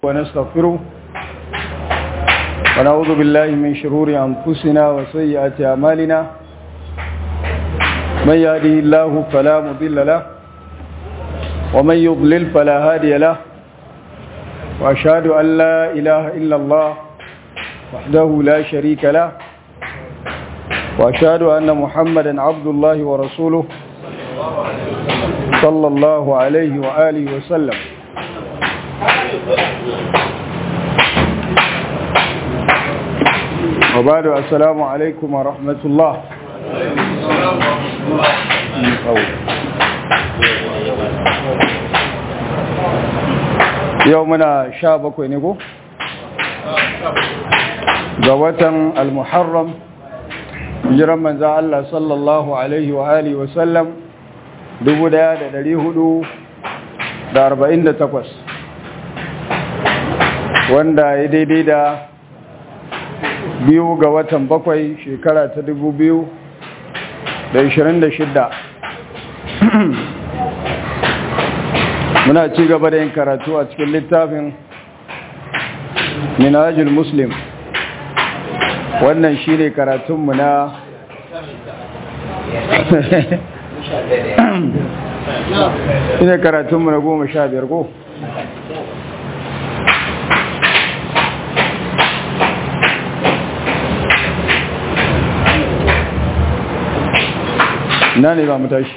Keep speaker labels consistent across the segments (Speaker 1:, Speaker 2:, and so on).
Speaker 1: ونستغفره ونعوذ بالله من شرور أنفسنا وسيئات أعمالنا من يهده الله فلا مضل له ومن يضلل فلا هادي له وأشهد أن لا إله إلا الله وحده لا شريك له وأشهد أن محمدا عبد الله ورسوله صلى الله عليه وآله وسلم وبعد السلام عليكم ورحمة الله يومنا شابك ونقو قوة المحرم jiran manza Allah sallallahu Alaihi wa Alihi wasallam 1448 wanda ya daidai da biyu ga watan bakwai shekara ta 2026 muna ci gaba da yin karatu a cikin littafin minajul muslim wannan shi ne karatunmu na shi ne karatunmu na goma sha biyar ko na ne za mu tashi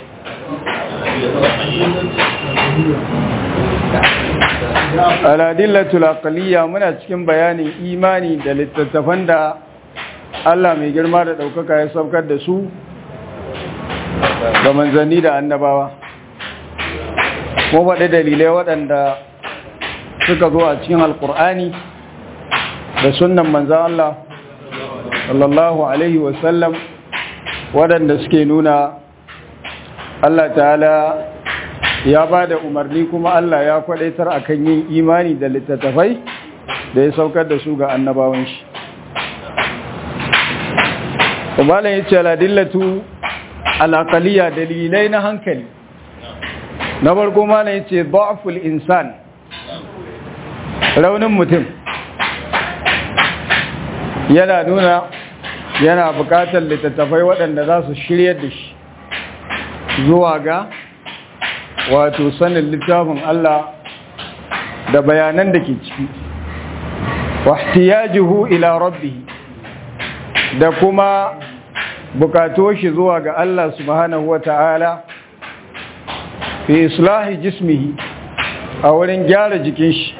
Speaker 1: aladillatul aqliya muna cikin bayanin imani da littattafan da Allah mai girma da ɗaukaka ya saukar da su ga manzanni da annabawa ko faɗi dalilai waɗanda suka zo a cikin alkur'ani da sunan manzan Allah sallallahu Alaihi wasallam waɗanda suke nuna Allah ta'ala ya ba da umarni kuma Allah ya kwaɗaitar akan yin imani da littattafai da ya saukar da su ga annabawan shi Umaran ya ce aladillatu al'aqaliya dalilai na hankali. Na farko malam ya ce ba'aful insan raunin mutum yana nuna yana bukatar littattafai waɗanda za su shirya da shi zuwa ga wato sanin littafin Allah da bayanan da ke ciki. Wahtiyajuhu ila rabbihi da kuma bukato shi zuwa ga Allah subhanahu wa ta'ala fi islahi jismihi a wurin gyara jikin shi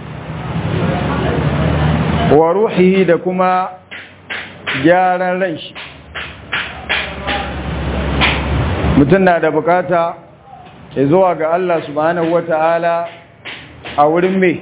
Speaker 1: wa ruhihi da kuma gyaran ran shi mutum na da bukata ya zuwa ga Allah subhanahu wa ta'ala a wurin mai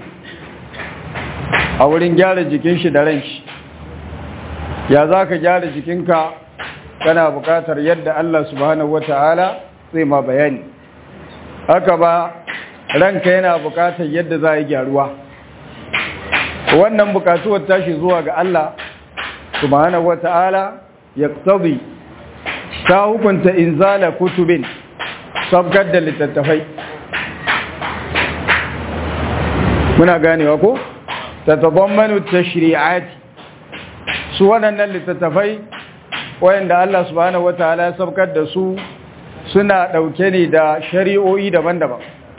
Speaker 1: a wurin gyara jikin shi da ran shi ya za ka gyara jikinka kana buƙatar yadda Allah subhanahu wa ta'ala zai ma bayani haka ba ranka yana buƙatar yadda za a yi gyaruwa wannan buƙatuwar tashi zuwa ga Allah subhanahu wa ta'ala ya tsabi ta hukunta inzala kutubin sabgar da littattafai muna ganewa ko ta tabammanu ta shari'ati su waɗannan littattafai wayanda Allah subhanahu wataala ya sabkar da su suna ɗauke ne da shari'o'i daban-daban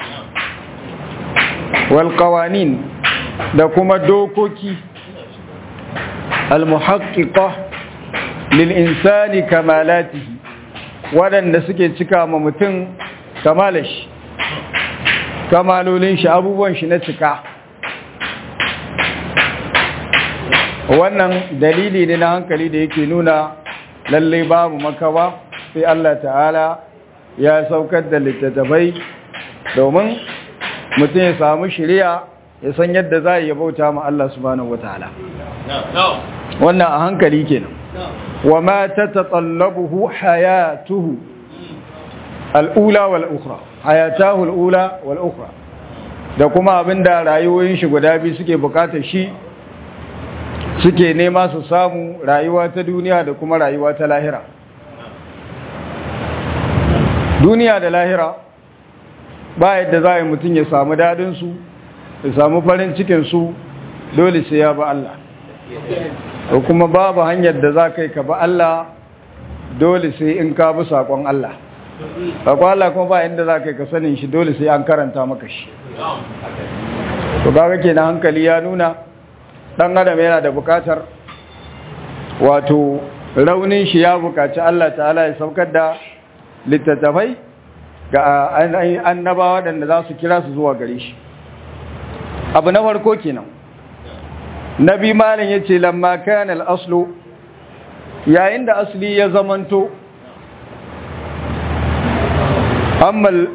Speaker 1: wal qawanin da kuma dokoki al muhaqqiqa lil insani kamalatihi waɗanda suke cika ma mutum kamalashi kamalolin shi abubuwan shi na cika wannan dalili ne na hankali da yake nuna lallai babu makawa sai Allah ta'ala ya saukar da littattafai domin mutum ya samu shiriya ya san yadda za a yi bauta ma Allah subhanahu wa ta'ala wannan a hankali kenan wa ma ta tatallabuhu hayatuhu al'ula wal ukhra hayatahu al'ula wal ukhra da kuma abinda rayuwoyin shi guda biyu suke bukatar shi suke nema su samu rayuwa ta duniya da kuma rayuwa ta lahira duniya da lahira ba yadda za a yi mutum ya samu dadinsu ya samu farin cikin su dole sai ya ba Allah ko kuma babu hanyar da za ka yi ka ba Allah dole sai in ka bi saƙon Allah saƙon Allah kuma ba inda za ka yi ka sanin shi dole sai an karanta maka shi to kaga kenan hankali ya nuna dan adam yana da bukatar wato raunin shi ya bukaci Allah ta'ala ya saukar da littattafai ga annabawa waɗanda za su kira su zuwa gare shi abu na farko kenan nabi malin ya ce lamma kayan al'aslu yayin da asli ya zamanto ammal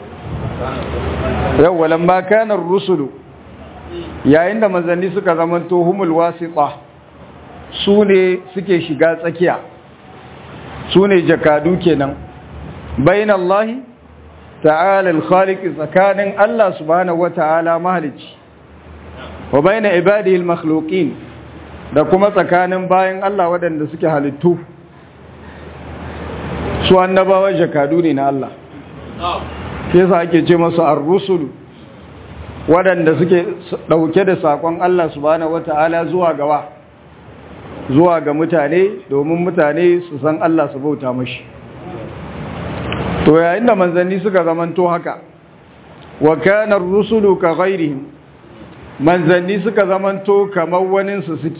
Speaker 1: yawwa lamma kayan rusulu yayin da manzanni suka zamanto humul wasiƙa su ne suke shiga tsakiya su ne jakadu kenan bayan Allah ta'ala al-khaliq tsakanin Allah subhanahu wata'ala mahalici wa bayan ibadihi al-makhluqin da kuma tsakanin bayan Allah waɗanda suke halittu su annabawa jakadu ne na Allah sai sa ake ce masu ar-rusul waɗanda suke ɗauke da saƙon Allah subhanahu wata'ala zuwa gawa zuwa ga mutane domin mutane su san Allah su bauta mashi to yayin da manzanni suka zamanto haka wa kana ar-rusulu ka ghairihim manzanni suka zamanto kamar wanin su suke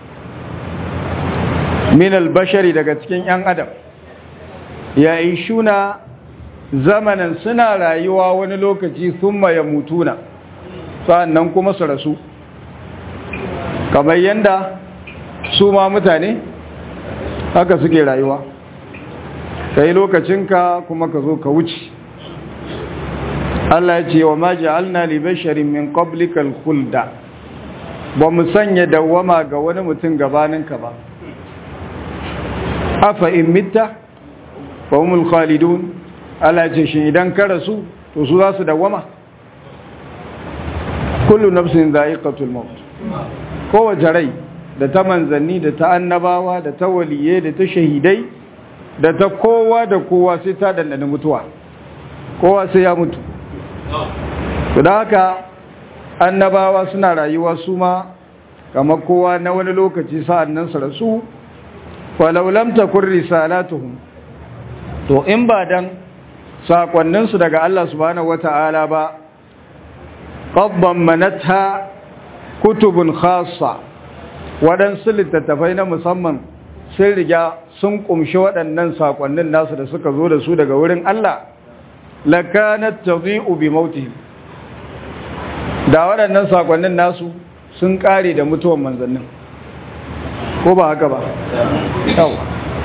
Speaker 1: min al-bashari daga cikin yan adam ya ishuna zamanan suna rayuwa wani lokaci thumma yamutuna sannan kuma su rasu kamar yanda su ma mutane haka suke rayuwa kai lokacinka kuma ka zo ka wuce Allah ya ce wa ma ja'alna li basharin min qablika al-khulda ba mu sanya dawama ga wani mutum gabaninka ba afa in mitta fa humul khalidun Allah ya ce shin idan ka rasu to su za su dawama kullu nafsin dha'iqatul maut kowace rai da ta manzanni da ta annabawa da ta waliye da ta shahidai da ta kowa da kowa sai ta dandana mutuwa kowa sai ya mutu da haka annabawa suna rayuwa su ma kamar kowa na wani lokaci sa'an nan su rasu falau lam takun risalatuhum to in ba dan sakonninsu daga Allah subhanahu wata'ala ba qabban manatha kutubun khassa waɗansu littattafai na musamman sun riga sun ƙumshi waɗannan saƙonnin nasu da suka zo da su daga wurin Allah lakanat tadhi'u bi mautihim da waɗannan saƙonnin nasu sun ƙare da mutuwan manzannin ko ba haka ba yawa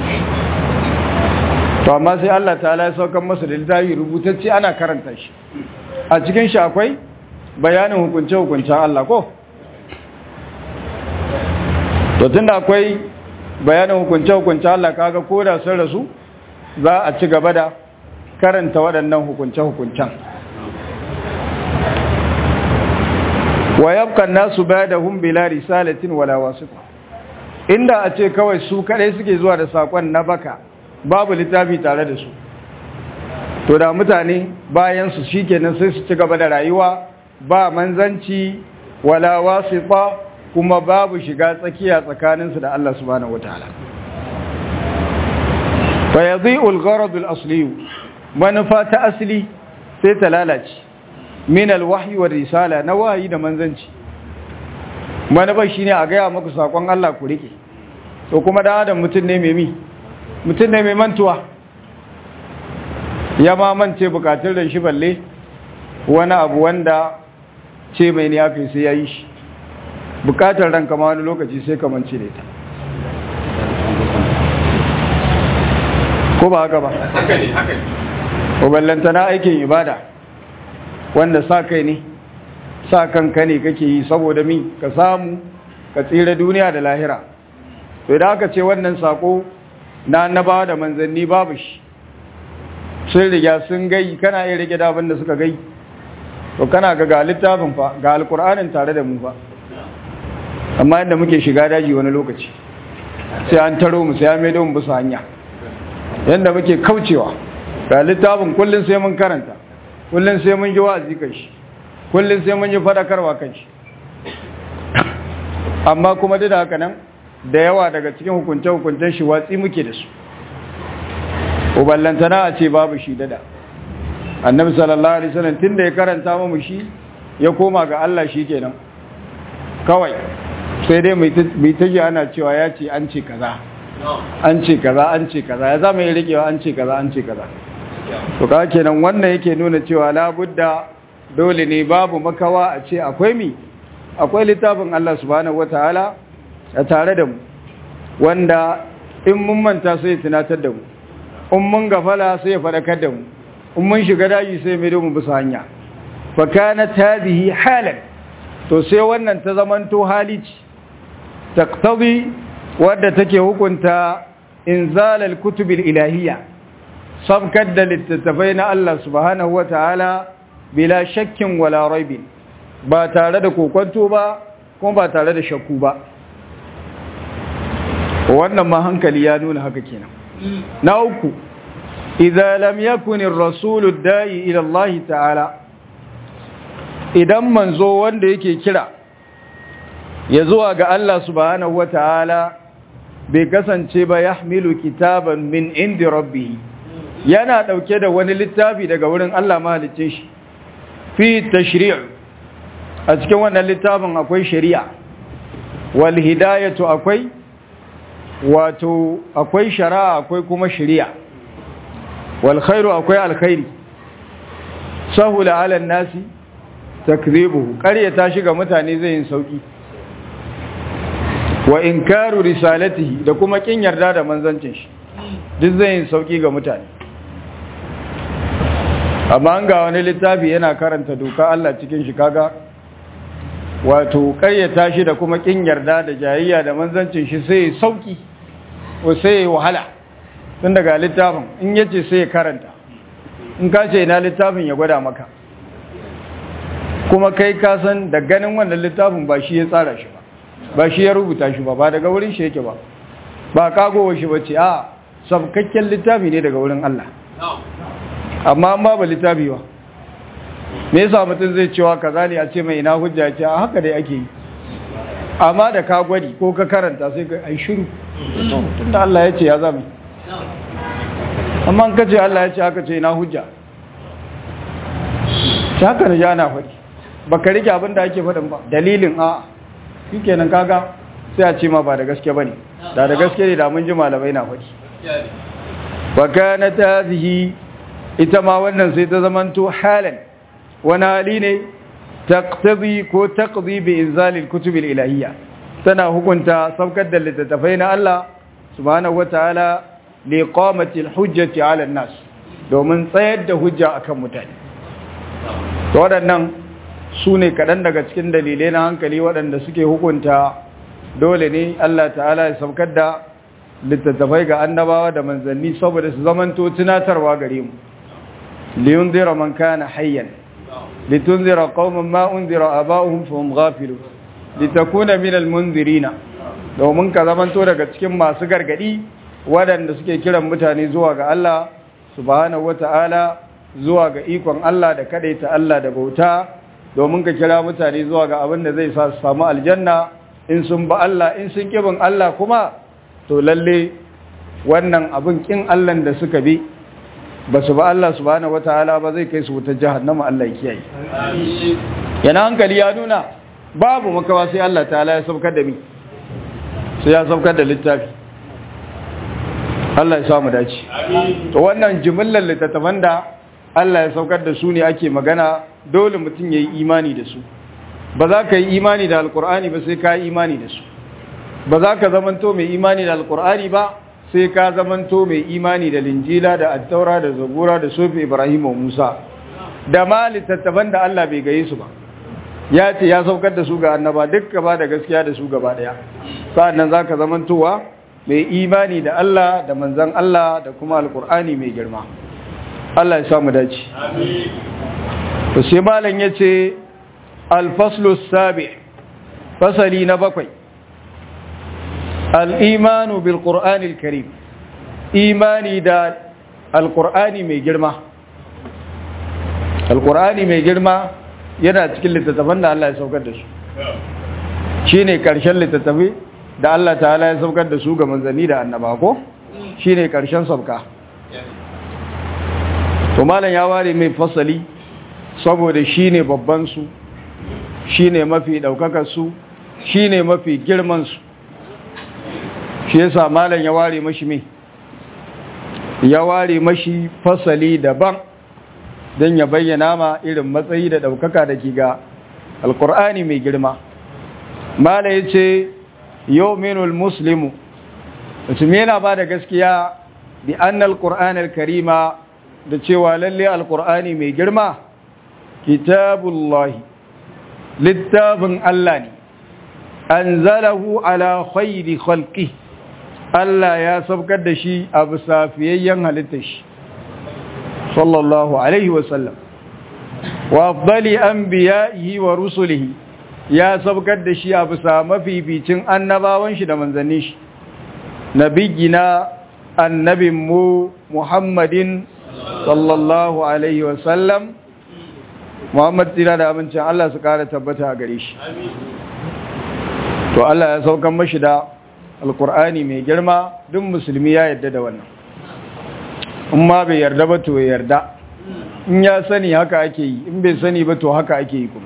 Speaker 1: to amma sai Allah ta'ala ya saukar masa da littafi rubutacce ana karanta shi a cikin shi akwai bayanin hukunce-hukuncen Allah ko to tunda akwai bayanin hukunce-hukunce Allah kaga ko da sun rasu za a ci gaba da karanta waɗannan hukunce-hukuncen wa yabqa nasu ba'dahum bila risalatin wala wasita inda a ce kawai su kadai suke zuwa da sakon na baka babu littafi tare da su to da mutane bayan su shikenan sai su ci gaba da rayuwa ba manzanci wala wasita kuma babu shiga tsakiya tsakaninsu da Allah subhanahu wataala fa yadhi'u al-gharad al-asli manufa ta asli sai ta lalace min al-wahyi wa risala na wahayi da manzanci manufa shine a gaya muku sakon Allah ku rike to kuma dan adam mutun ne mai mi mutun ne mai mantuwa ya ma mance bukatun da shi balle wani abu wanda ce mai ne aka sai ya yi shi bukatar ranka ma wani lokaci sai ka mance da ita ko ba haka ba
Speaker 2: haka ne haka ne
Speaker 1: ko ballantana aikin ibada wanda sa kai ne sa kanka ne kake yi saboda mi ka samu ka tsira duniya da lahira to idan aka ce wannan sako na annabawa da manzanni babu shi sun riga sun gai kana iya rike da abin da suka gai to kana ga ga littafin fa ga alkur'anin tare da mu fa amma yadda muke shiga daji wani lokaci sai an taro mu sai an maido mu bisa hanya yadda muke kaucewa ga littafin kullum sai mun karanta kullum sai mun ji wa'azi kai shi kullum sai mun yi fadakarwa kan shi amma kuma duk da haka nan da yawa daga cikin hukunce-hukuncen shi watsi muke da su uballantana a ce babu shi dada annabi sallallahu alaihi wasallam tunda ya karanta mu shi ya koma ga Allah shi kenan kawai sai dai mai ta ji ana cewa ya ce an ce kaza an ce kaza an ce kaza ya zama yi rikewa an ce kaza an ce kaza to ka kenan wannan yake nuna cewa labudda dole ne babu makawa a ce akwai mi akwai littafin Allah subhanahu wataala a tare da mu wanda in mun manta sai tunatar da mu in mun gafala sai ya faɗakar da mu in mun shiga daji sai mai mu bisa hanya fa kanat hadhihi halan to sai wannan ta zamanto halici taqtadi wadda take hukunta inzalal kutubil ilahiyya sabkar da littattafai na Allah subhanahu wataala bila shakkin wala raibin ba tare da kokonto ba kuma ba tare da shakku ba wannan ma hankali ya nuna haka kenan na uku idza lam yakun ar-rasul ad-da'i ila Allah ta'ala idan manzo wanda yake kira ya zuwa ga Allah subhanahu wata'ala bai kasance ba yahmilu kitaban min indi rabbih yana dauke da wani littafi daga wurin Allah mahalicin shi fi tashri' a cikin wannan littafin akwai shari'a wal hidayatu akwai wato akwai shari'a akwai kuma shari'a wal khairu akwai alkhairi sahula ala nasi takdhibuhu qaryata shi ga mutane zai yin sauki wa inkaru risalatihi da kuma kin yarda da manzancin shi duk zai yin sauki ga mutane amma an ga wani littafi yana karanta doka Allah cikin shi kaga wato karyata shi da kuma kin yarda da jayayya da manzancin shi sai sauki ko sai wahala tun daga littafin in yace sai ya karanta in ka ce ina littafin ya gwada maka kuma kai ka san da ganin wannan littafin ba shi ya tsara shi ba ba shi ya rubuta shi ba ba daga wurin shi yake ba ba kagowa shi bace a sabkakken littafi ne daga wurin Allah amma an ba littafi ba me yasa mutum zai cewa kaza ne a ce mai ina hujja ce a haka dai ake yi amma da ka gwadi ko ka karanta sai ka ai shiru tunda Allah ya ce ya zama amma ka ce Allah ya ce haka ce ina hujja ta haka da jana faɗi ba ka rike abin da ake faɗin ba dalilin a shi kenan kaga sai a ce ma ba da gaske ba ne da da gaske ne da mun ji malamai na faɗi ba kana ta zihi ita ma wannan sai ta zamanto halan wani hali ne taqtadi ko taqdi bi inzalil kutubil ilahiyya tana hukunta saukar da littattafai na Allah subhanahu wataala li qamati alhujjati ala nas domin tsayar da hujja akan mutane to waɗannan su ne kaɗan daga cikin dalilai na hankali waɗanda suke hukunta dole ne Allah ta'ala ya saukar da littattafai ga annabawa da manzanni saboda su zamanto tunatarwa gare mu liyunzira man kana hayyan litunzira qauman ma unzira aba'uhum fahum ghafilun litakuna minal munzirina domin ka zamanto daga cikin masu gargadi waɗanda suke kiran mutane zuwa ga Allah subhanahu wata'ala zuwa ga ikon Allah da kadaita Allah da bauta domin ka kira mutane zuwa ga abin da zai sa su samu aljanna in sun ba Allah in sun kibin Allah kuma to lalle wannan abin kin Allah da suka bi ba su ba Allah subhanahu wataala ba zai kai su wutar jahannama Allah ya kiyaye yana hankali ya nuna babu makawa sai Allah ta'ala ya saukar da mi sai ya saukar da littafi Allah ya samu dace to wannan jimillar littattafan da Allah ya saukar da su ne ake magana dole mutum ya yi imani da su ba za ka yi imani da alkur'ani ba sai ka yi imani da su ba za ka zamanto mai imani da alkur'ani ba sai ka zamanto mai imani da linjila da attaura da zabura da sofi ibrahim wa musa da ma littattafan da Allah bai gaye su ba ya ce ya saukar da su ga annaba duk gaba da gaskiya da su gaba daya sa'annan za ka zamantowa mai imani da Allah da manzan Allah da kuma alkur'ani mai girma Allah ya samu dace to sai malam yace al-faslu sabi fasali na bakwai al-imanu bil qur'ani al-karim imani da al-qur'ani mai girma al-qur'ani mai girma yana cikin littattafan da Allah ya saukar da su shine karshen littattafai da Allah ta'ala ya saukar da su ga manzanni da annaba ko shine karshen sauka to malam ya ware mai fasali saboda shine babban su shine mafi daukakar su shine mafi girman su shi yasa malam ya ware mashi mai ya ware mashi fasali daban don ya bayyana ma irin matsayi da daukaka da ke ga alkur'ani mai girma malam ya ce yau minul muslimu mutum yana ba da gaskiya bi annal qur'anil karima da cewa lalle alqur'ani mai girma kitabullahi littafin Allah ne anzalahu ala khayri khalqi Allah ya sabkar da shi a bisa fiyayyen halittar shi sallallahu alaihi wasallam wa afdali anbiya'ihi wa rusulihi ya sabkar da shi a bisa mafificin annabawan shi da manzannin shi nabiyina annabin mu Muhammadin sallallahu alaihi wasallam Muhammad tira da abincin Allah su kara tabbata a gare shi to Allah ya saukan mashi da alkur'ani mai girma duk musulmi ya yarda da wannan in ma bai yarda ba to ya yarda in ya sani haka ake yi in bai sani ba to haka ake yi kuma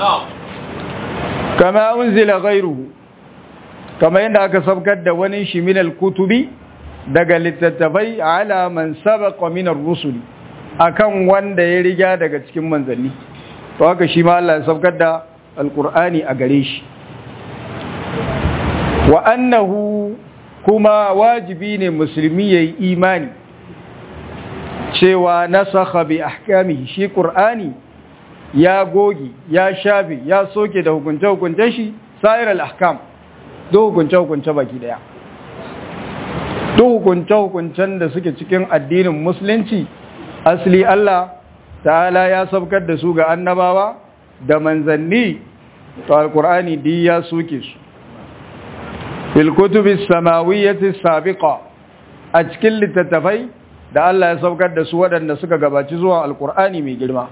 Speaker 1: kama unzila ghayruhu kama yadda aka sabkar da wani shi min al-kutubi daga littattafai ala man sabaqa min ar-rusul akan wanda ya riga daga cikin manzanni to haka shi ma Allah ya sabkar da alqur'ani a gare shi wa annahu kuma wajibi ne musulmi yayi imani cewa nasakha bi ahkamihi shi qur'ani ya gogi ya shafi ya soke da hukunce hukunce shi sa'ir al-ahkam duk hukunce hukunce baki daya duk hukunce hukuncen da suke cikin addinin musulunci asli Allah ta'ala ya sabkar da su ga annabawa da manzanni to alqur'ani di ya soke su fil kutubi samawiyyati sabiqa a cikin littattafai da Allah ya saukar da su waɗanda suka gabaci zuwa alkur'ani mai girma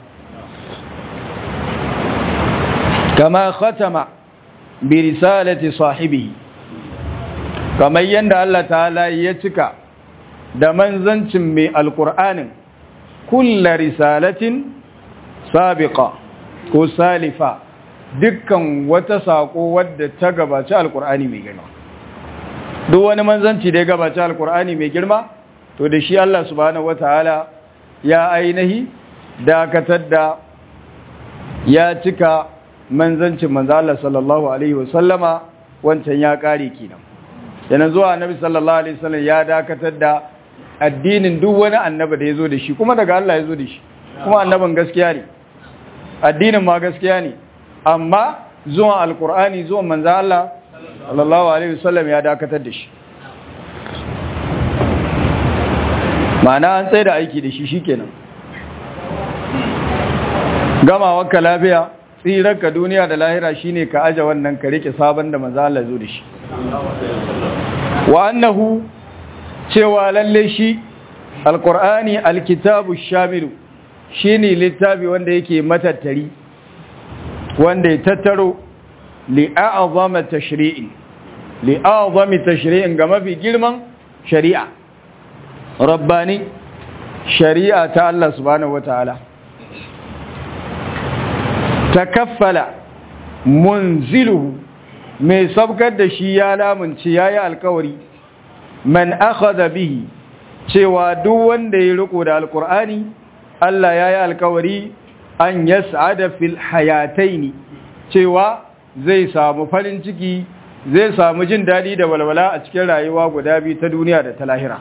Speaker 1: kama khatama bi risalati sahibihi kamar yadda Allah ta'ala ya cika da manzancin mai alkur'anin kulla risalatin sabiqa ko salifa dukkan wata sako wadda ta gabaci alkur'ani mai girma duk wani manzanci da ya gabaci alkur'ani mai girma to da shi Allah subhanahu wataala ya ainihi dakatar da ya cika manzancin manzo Allah sallallahu alaihi wasallama wancan ya kare kenan yana zuwa annabi sallallahu alaihi wasallam ya dakatar da addinin duk wani annabi da yazo da shi kuma daga Allah yazo da shi kuma annabin gaskiya ne addinin ma gaskiya ne amma zuwa alqur'ani zuwa manzo Allah sallallahu alaihi wasallam ya dakatar da shi ma'ana an tsaye da aiki da shi shikenan gama wakka lafiya tsirarka duniya da lahira shine ka aje wannan ka rike sabon da manzo Allah zo da shi wa annahu cewa lalle shi alqur'ani alkitabu shamilu shine littafi wanda yake matattari wanda ya tattaro li'a'zama tashri'in li'a'zami tashri'in ga mafi girman shari'a rabbani shari'a ta Allah subhanahu wataala takaffala munziluhu mai sabkar da shi ya lamunci yayi alkawari man akhadha bihi cewa duk wanda ya riko da alqur'ani Allah yayi alkawari an yas'ada fil hayataini cewa zai samu farin ciki zai samu jin dadi da walwala a cikin rayuwa guda biyu ta duniya da ta lahira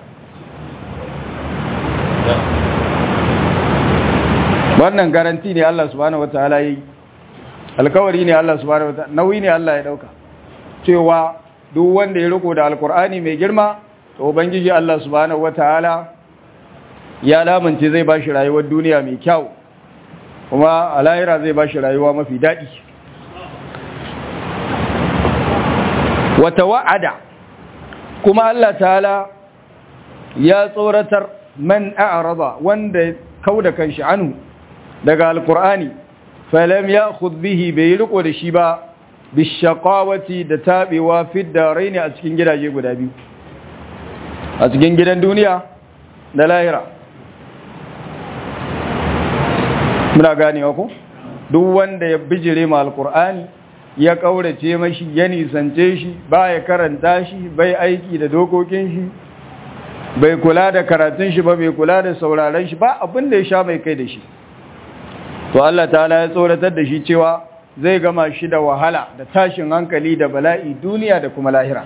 Speaker 1: wannan garanti ne Allah subhanahu wataala yi alkawari ne Allah subhanahu wataala nauyi ne Allah ya dauka cewa duk wanda ya riko da alkur'ani mai girma to ubangiji Allah subhanahu wataala ya lamunce zai bashi rayuwar duniya mai kyau kuma a lahira zai bashi rayuwa mafi daɗi wata wa'ada kuma Allah ta'ala ya tsoratar man a'rada wanda kauda kanshi anhu daga alqur'ani falam ya'khudh bihi bai riko da shi ba bishaqawati da tabewa fi daraini a cikin gidaje guda biyu a cikin gidan duniya da lahira muna ganewa ko duk wanda ya bijire ma alqur'ani ya kaurace mashi ya nisance shi ba ya karanta shi bai aiki da dokokin shi bai kula da karatun shi ba bai kula da sauraron shi ba abin da ya sha mai kai da shi to Allah ta'ala ya tsoratar da shi cewa zai gama shi da wahala da tashin hankali da bala'i duniya da kuma lahira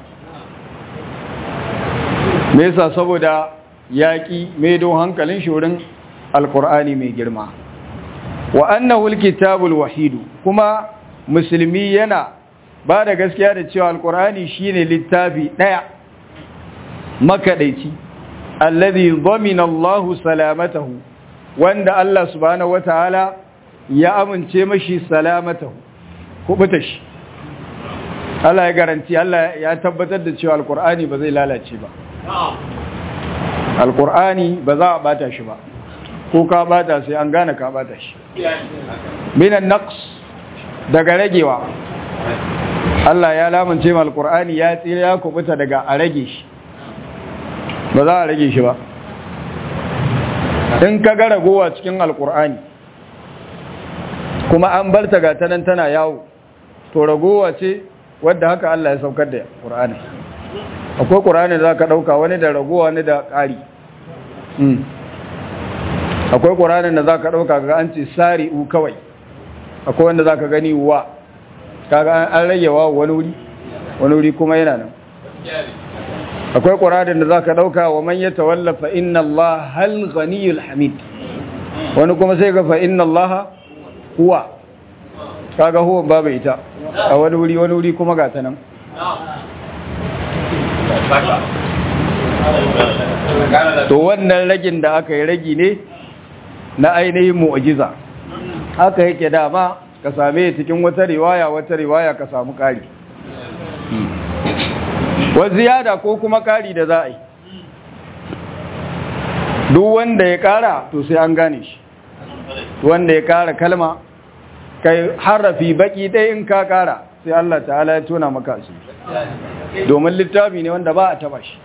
Speaker 1: me yasa saboda yaki mai don hankalin shi wurin alqur'ani mai girma wa annahu alkitabul wahid kuma musulmi yana ba da gaskiya da cewa alqur'ani shine littafi daya makadaici alladhi dhamina Allahu salamatahu wanda Allah subhanahu wataala ya amince mashi salamatahu kubuta shi Allah ya garanti Allah ya tabbatar da cewa alqur'ani ba zai lalace ba alqur'ani ba za a bata shi ba ko ka bata sai an gane ka bata shi minan naqs daga ragewa Allah ya lamunce ma alqur'ani ya tsira ya kubuta daga a rage shi ba za a rage shi ba in ka ga ragowa cikin alkur'ani kuma an bar ta ga tanan tana yawo to ragowa ce wadda haka Allah ya saukar da ƙur'ani akwai ƙur'ani da za ka ɗauka wani da ragowa wani da ƙari akwai ƙur'ani da za ka ɗauka ga an ce sari'u kawai akwai wanda za ka gani wa kaga an rage wa wani wuri wani wuri kuma yana nan akwai ƙuranin da za ka ɗauka wa man ya tawallafa inna Allah hal ghaniyul hamid wani kuma sai ga fa inna Allah huwa kaga huwa babu ita a wani wuri wani wuri kuma ga ta nan to wannan ragin da aka yi ragi ne na ainihin mu'ajiza haka yake dama ka same cikin wata riwaya wata riwaya ka samu ƙari wa ziyada ko kuma kari da za a yi duk wanda ya kara to sai an gane shi wanda ya kara kalma kai harafi baki ɗaya in ka kara sai Allah ta'ala ya tona maka su domin littafi ne wanda ba a taba shi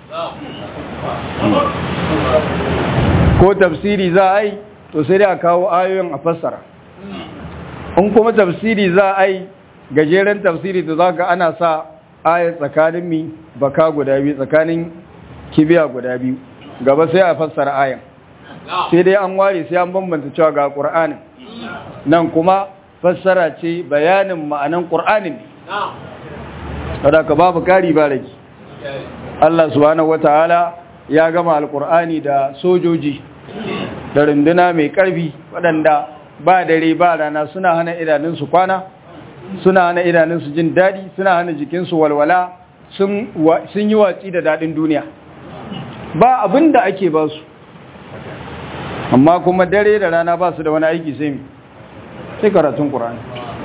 Speaker 1: ko tafsiri za a yi to sai dai a kawo ayoyin a fassara in kuma tafsiri za a yi gajeren tafsiri to za ka ana sa ayar tsakanin mi baka guda biyu tsakanin kibiya guda biyu gaba sai a fassara ayan sai dai an ware sai an bambanta cewa ga ƙur'anin nan kuma fassara ce bayanin ma'anan ƙur'anin ne ka babu kari ba rage Allah subhanahu wata'ala ya gama alƙur'ani da sojoji da runduna mai ƙarfi waɗanda ba dare ba rana suna hana idanunsu kwana suna hana idanunsu jin daɗi suna hana jikinsu walwala sun yi watsi da daɗin duniya ba abin da ake ba su amma kuma dare da rana ba su da wani aiki sai sai karatun ƙura'ani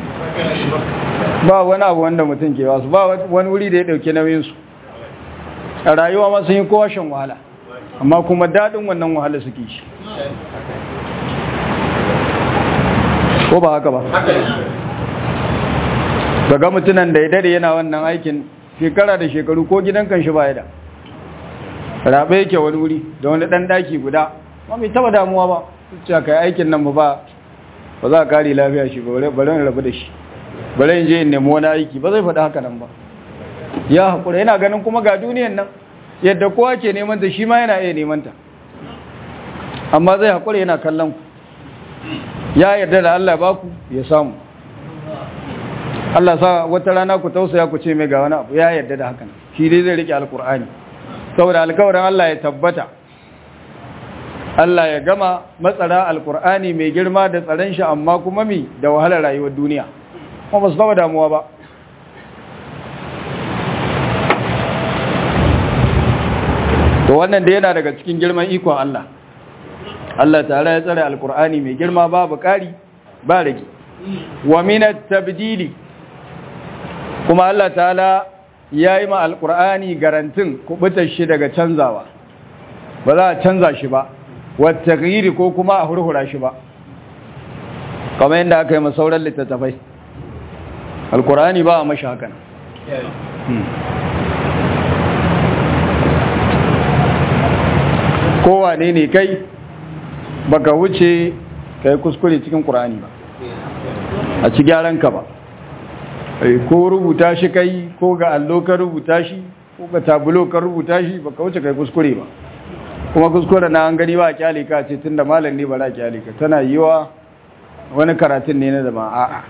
Speaker 1: ba wani abu wanda mutum ke wasu ba wani wuri da ya ɗauke nauyinsu a rayuwa ma sun yi kowa shan wahala amma kuma daɗin wannan wahala suke shi ko ba haka ba daga mutunan da ya dare yana wannan aikin shekara da shekaru ko gidan kan shi baya da rabe yake wani wuri da wani dan daki guda ma mai taba damuwa ba cewa kai aikin nan ba ba za ka kare lafiya shi ba bari in rabu da shi bari in je in nemi wani aiki ba zai faɗi haka nan ba ya haƙura yana ganin kuma ga duniyan nan yadda kowa ke neman ta shi ma yana iya neman ta amma zai haƙura yana kallon ku ya yarda da Allah ba ku ya samu Allah sa wata rana ku tausaya ku ce mai ga wani abu ya yarda da hakan shi dai zai rike alkur'ani saboda alkawarin Allah ya tabbata Allah ya gama matsara alkur'ani mai girma da tsaron shi amma kuma mi da wahalar rayuwar duniya kuma ba su taba damuwa ba to wannan da yana daga cikin girman ikon Allah Allah tare ya tsare alkur'ani mai girma babu ƙari ba rage wa minat tabdili kuma Allah ta'ala ya yi ma alkur'ani garantin kubutar shi daga canzawa ba za a canza shi ba wata giri ko kuma a hurhura shi ba kamar yadda aka yi masauran littattafai alkur'ani ba a mashi hakan kowane ne kai baka wuce ka yi kuskure cikin ƙur'ani ba a ci gyaran ka ba ko rubuta shi kai ko ga allo ka rubuta shi ko ga tabulo ka rubuta shi baka wuce kai kuskure ba kuma kuskure na an gani ba a kyale ka ce tunda malam ne ba za a kyale ka tana yiwa wani karatun ne na zama a'a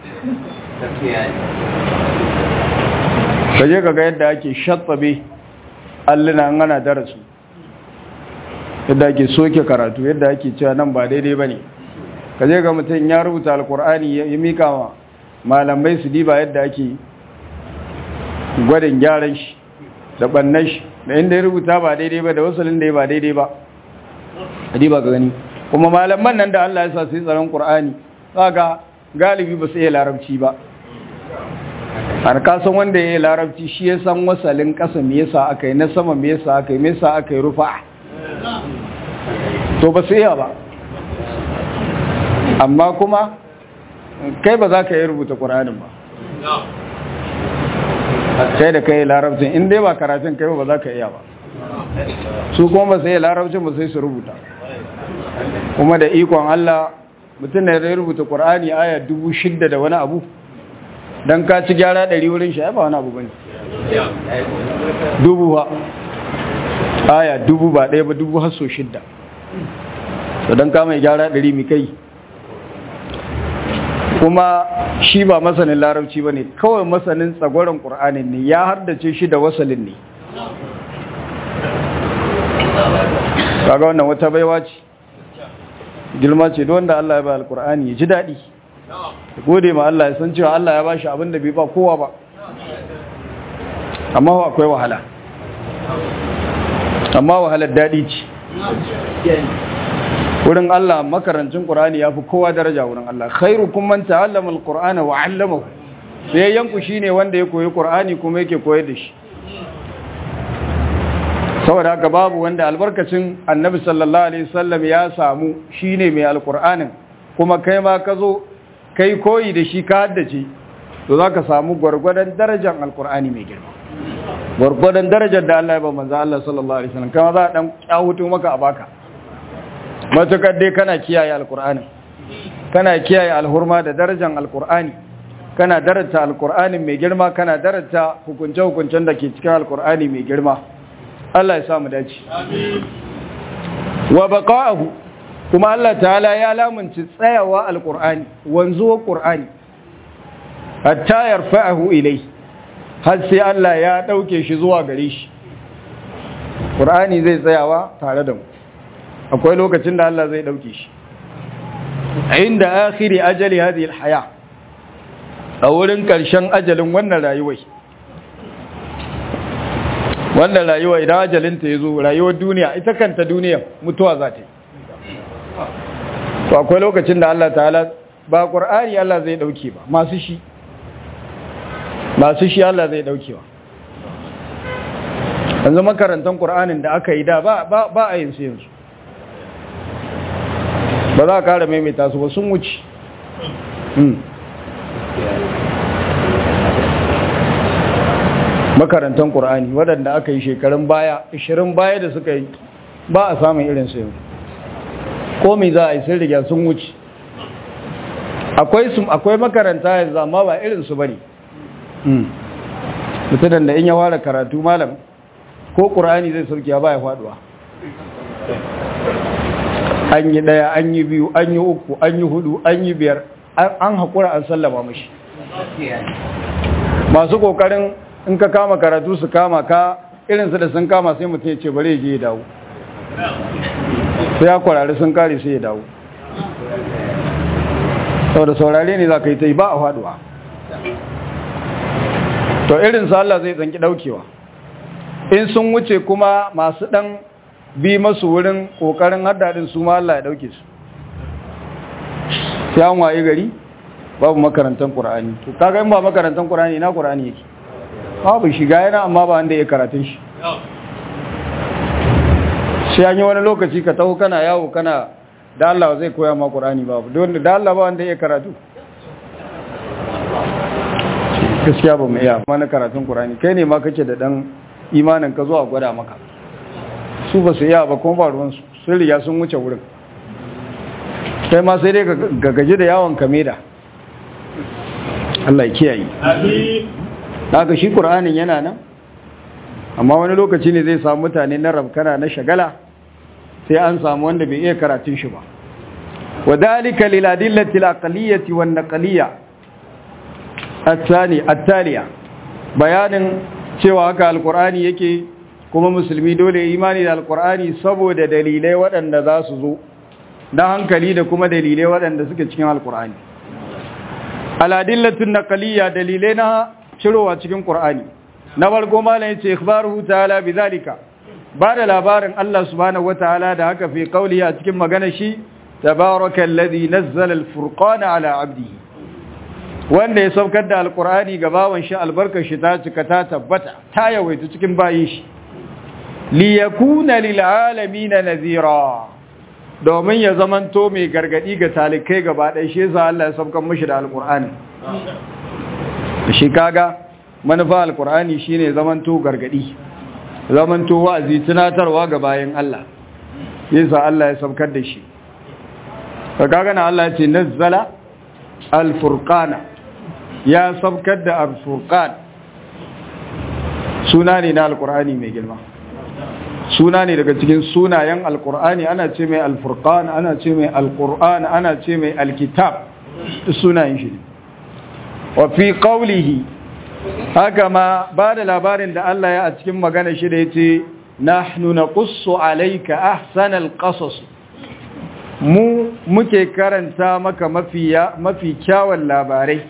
Speaker 1: ka je ka ga yadda ake shatsabe alluna an ana darasu yadda ake soke karatu yadda ake cewa nan ba daidai ba ne ka je ga mutum ya rubuta alkur'ani ya mika wa malamai su diba yadda ake gwadin gyaran shi da bannan shi da inda ya rubuta ba daidai ba da wasalin da ya ba daidai ba a diba ka gani kuma malaman nan da Allah ya sa su yi tsaron ƙur'ani ga galibi ba su iya larabci ba har kasan wanda ya yi larabci shi ya san wasalin ƙasa me yasa aka yi na sama me yasa aka yi me yasa aka yi rufa to ba su iya ba amma kuma kai ba za ka yi rubuta ƙuranin ba kai da kai larabcin in dai ba karatun kai ba za ka iya ba su kuma ba sai larabcin ba sai su rubuta kuma da ikon Allah mutum da ya rubuta ƙur'ani aya dubu shidda da wani abu don ka ci gyara ɗari wurin shi ba wani abu ba ne dubu ha aya dubu ba ɗaya ba dubu haso shidda to don ka mai gyara ɗari mi kai kuma shi ba masanin larabci ba ne kawai masanin tsagoron ƙur'anin ne ya hardace shi da wasalin ne kaga wannan wata baiwa ce girma ce don wanda Allah ya ba alƙur'ani ya ji daɗi gode ma Allah ya san cewa Allah ya ba shi abin da bai ba kowa ba amma akwai wahala amma wahalar daɗi ce wurin Allah makarancin Qur'ani yafi kowa daraja wurin Allah khairukum man ta'allama al-Qur'ana wa 'allamahu sai yanku shine wanda ya koyi Qur'ani kuma yake koyar da shi saboda haka babu wanda albarkacin Annabi sallallahu alaihi wasallam ya samu shine mai al-Qur'anin kuma kai ma ka zo kai koyi da shi ka haddace to zaka samu gwargwadon darajar al-Qur'ani mai girma gwargwadon darajar da Allah ya ba manzo Allah sallallahu alaihi wasallam kama za a dan kyahutu maka a baka matukar dai kana kiyaye alkur'ani kana kiyaye alhurma da darajar alkur'ani kana darata alkur'ani mai girma kana darata hukunce-hukuncen da ke cikin alkur'ani mai girma Allah ya samu dace wa baqa'ahu kuma Allah ta'ala ya lamunci tsayawa alkur'ani wanzuwa qur'ani hatta yarfa'ahu ilai har sai Allah ya dauke shi zuwa gare shi qur'ani zai tsayawa tare da mu akwai lokacin da Allah zai dauke shi inda akhiri ajali hadhihi alhaya a wurin karshen ajalin wannan rayuwar wannan rayuwa idan ajalin ta yazo rayuwar duniya ita kanta duniya mutuwa za ta yi to akwai lokacin da Allah ta'ala ba qur'ani Allah zai dauke ba masu shi masu shi Allah zai dauke ba yanzu makarantar qur'anin da aka yi da ba ba a yin su yanzu ba za a kara maimaita su ba sun wuce makarantar ƙur'ani waɗanda aka yi shekarun baya 20 baya da suka yi ba a samun irin su yau ko mai za a yi sun riga sun wuce akwai makaranta yanzu amma ba irin su bane mutunan da in ya ware karatu malam ko ƙur'ani zai sauke ba ya faduwa an yi ɗaya an yi biyu an yi uku an yi hudu an yi biyar an haƙura an sallama mashi masu ƙoƙarin in ka kama karatu su kama ka irinsu da sun kama sai mutum ya ce bare je ya dawo sai ya kwararri sun kare sai ya dawo sau da saurare ne za ka yi ta yi ba a faduwa to irinsu Allah zai tsanki ɗaukewa in sun wuce kuma masu ɗan bi masu wurin kokarin haddadin su ma Allah ya dauke su sai an waye gari babu makarantar Qur'ani to kaga in ba makarantar Qur'ani ina Qur'ani yake babu shiga yana amma ba wanda ya karatun shi sai an yi wani lokaci ka taho kana yawo kana da Allah zai koya ma Qur'ani babu don da Allah ba wanda ya karatu gaskiya ba mu iya mana karatun Qur'ani kai ne ma kake da dan imanin ka zuwa gwada maka su ba su iya ba kuma ba ruwan su sun riga sun wuce wurin kai ma sai dai ga gaji da yawon kameda Allah ya kiyaye amin daga shi Qur'anin yana nan amma wani lokaci ne zai samu mutane na rabkana na shagala sai an samu wanda bai iya karatun shi ba wadhalika lil adillati al aqliyyati wan naqliyya الثاني التالية bayanin cewa haka alkur'ani yake kuma musulmi dole imani da alkur'ani saboda dalilai waɗanda za su zo na hankali da kuma dalilai waɗanda suke cikin alkur'ani aladillatun naqaliyya dalilai na cirowa cikin qur'ani na farko malam yace ikhbaruhu ta'ala bizalika ba da labarin Allah subhanahu wataala da haka fi qawli a cikin magana shi tabarakallazi nazzala alfurqana ala abdihi wanda ya saukar da alkur'ani ga bawan shi albarkar shi ta cika ta tabbata ta yawaita cikin bayin shi li yakuna lil alamin nazira domin ya zamanto mai gargadi ga talikai gaba ɗaya shi yasa Allah ya saukar mishi da alkur'ani shi kaga manufa alkur'ani shine zamanto gargadi zamanto wa'azi tunatarwa ga bayin Allah yasa Allah ya saukar da shi kaga na Allah ya ce nazzala al-furqana ya sabkar da al-furqan suna ne na al-qur'ani mai girma suna ne daga cikin sunayen al-qur'ani ana ce mai al-furqan ana ce mai al-qur'an ana ce mai al-kitab sunayen shi wa fi qawlihi haka ma ba da labarin da Allah ya a cikin magana shi da yace nahnu naqussu alayka ahsanal qasas mu muke karanta maka mafi kyawun labarai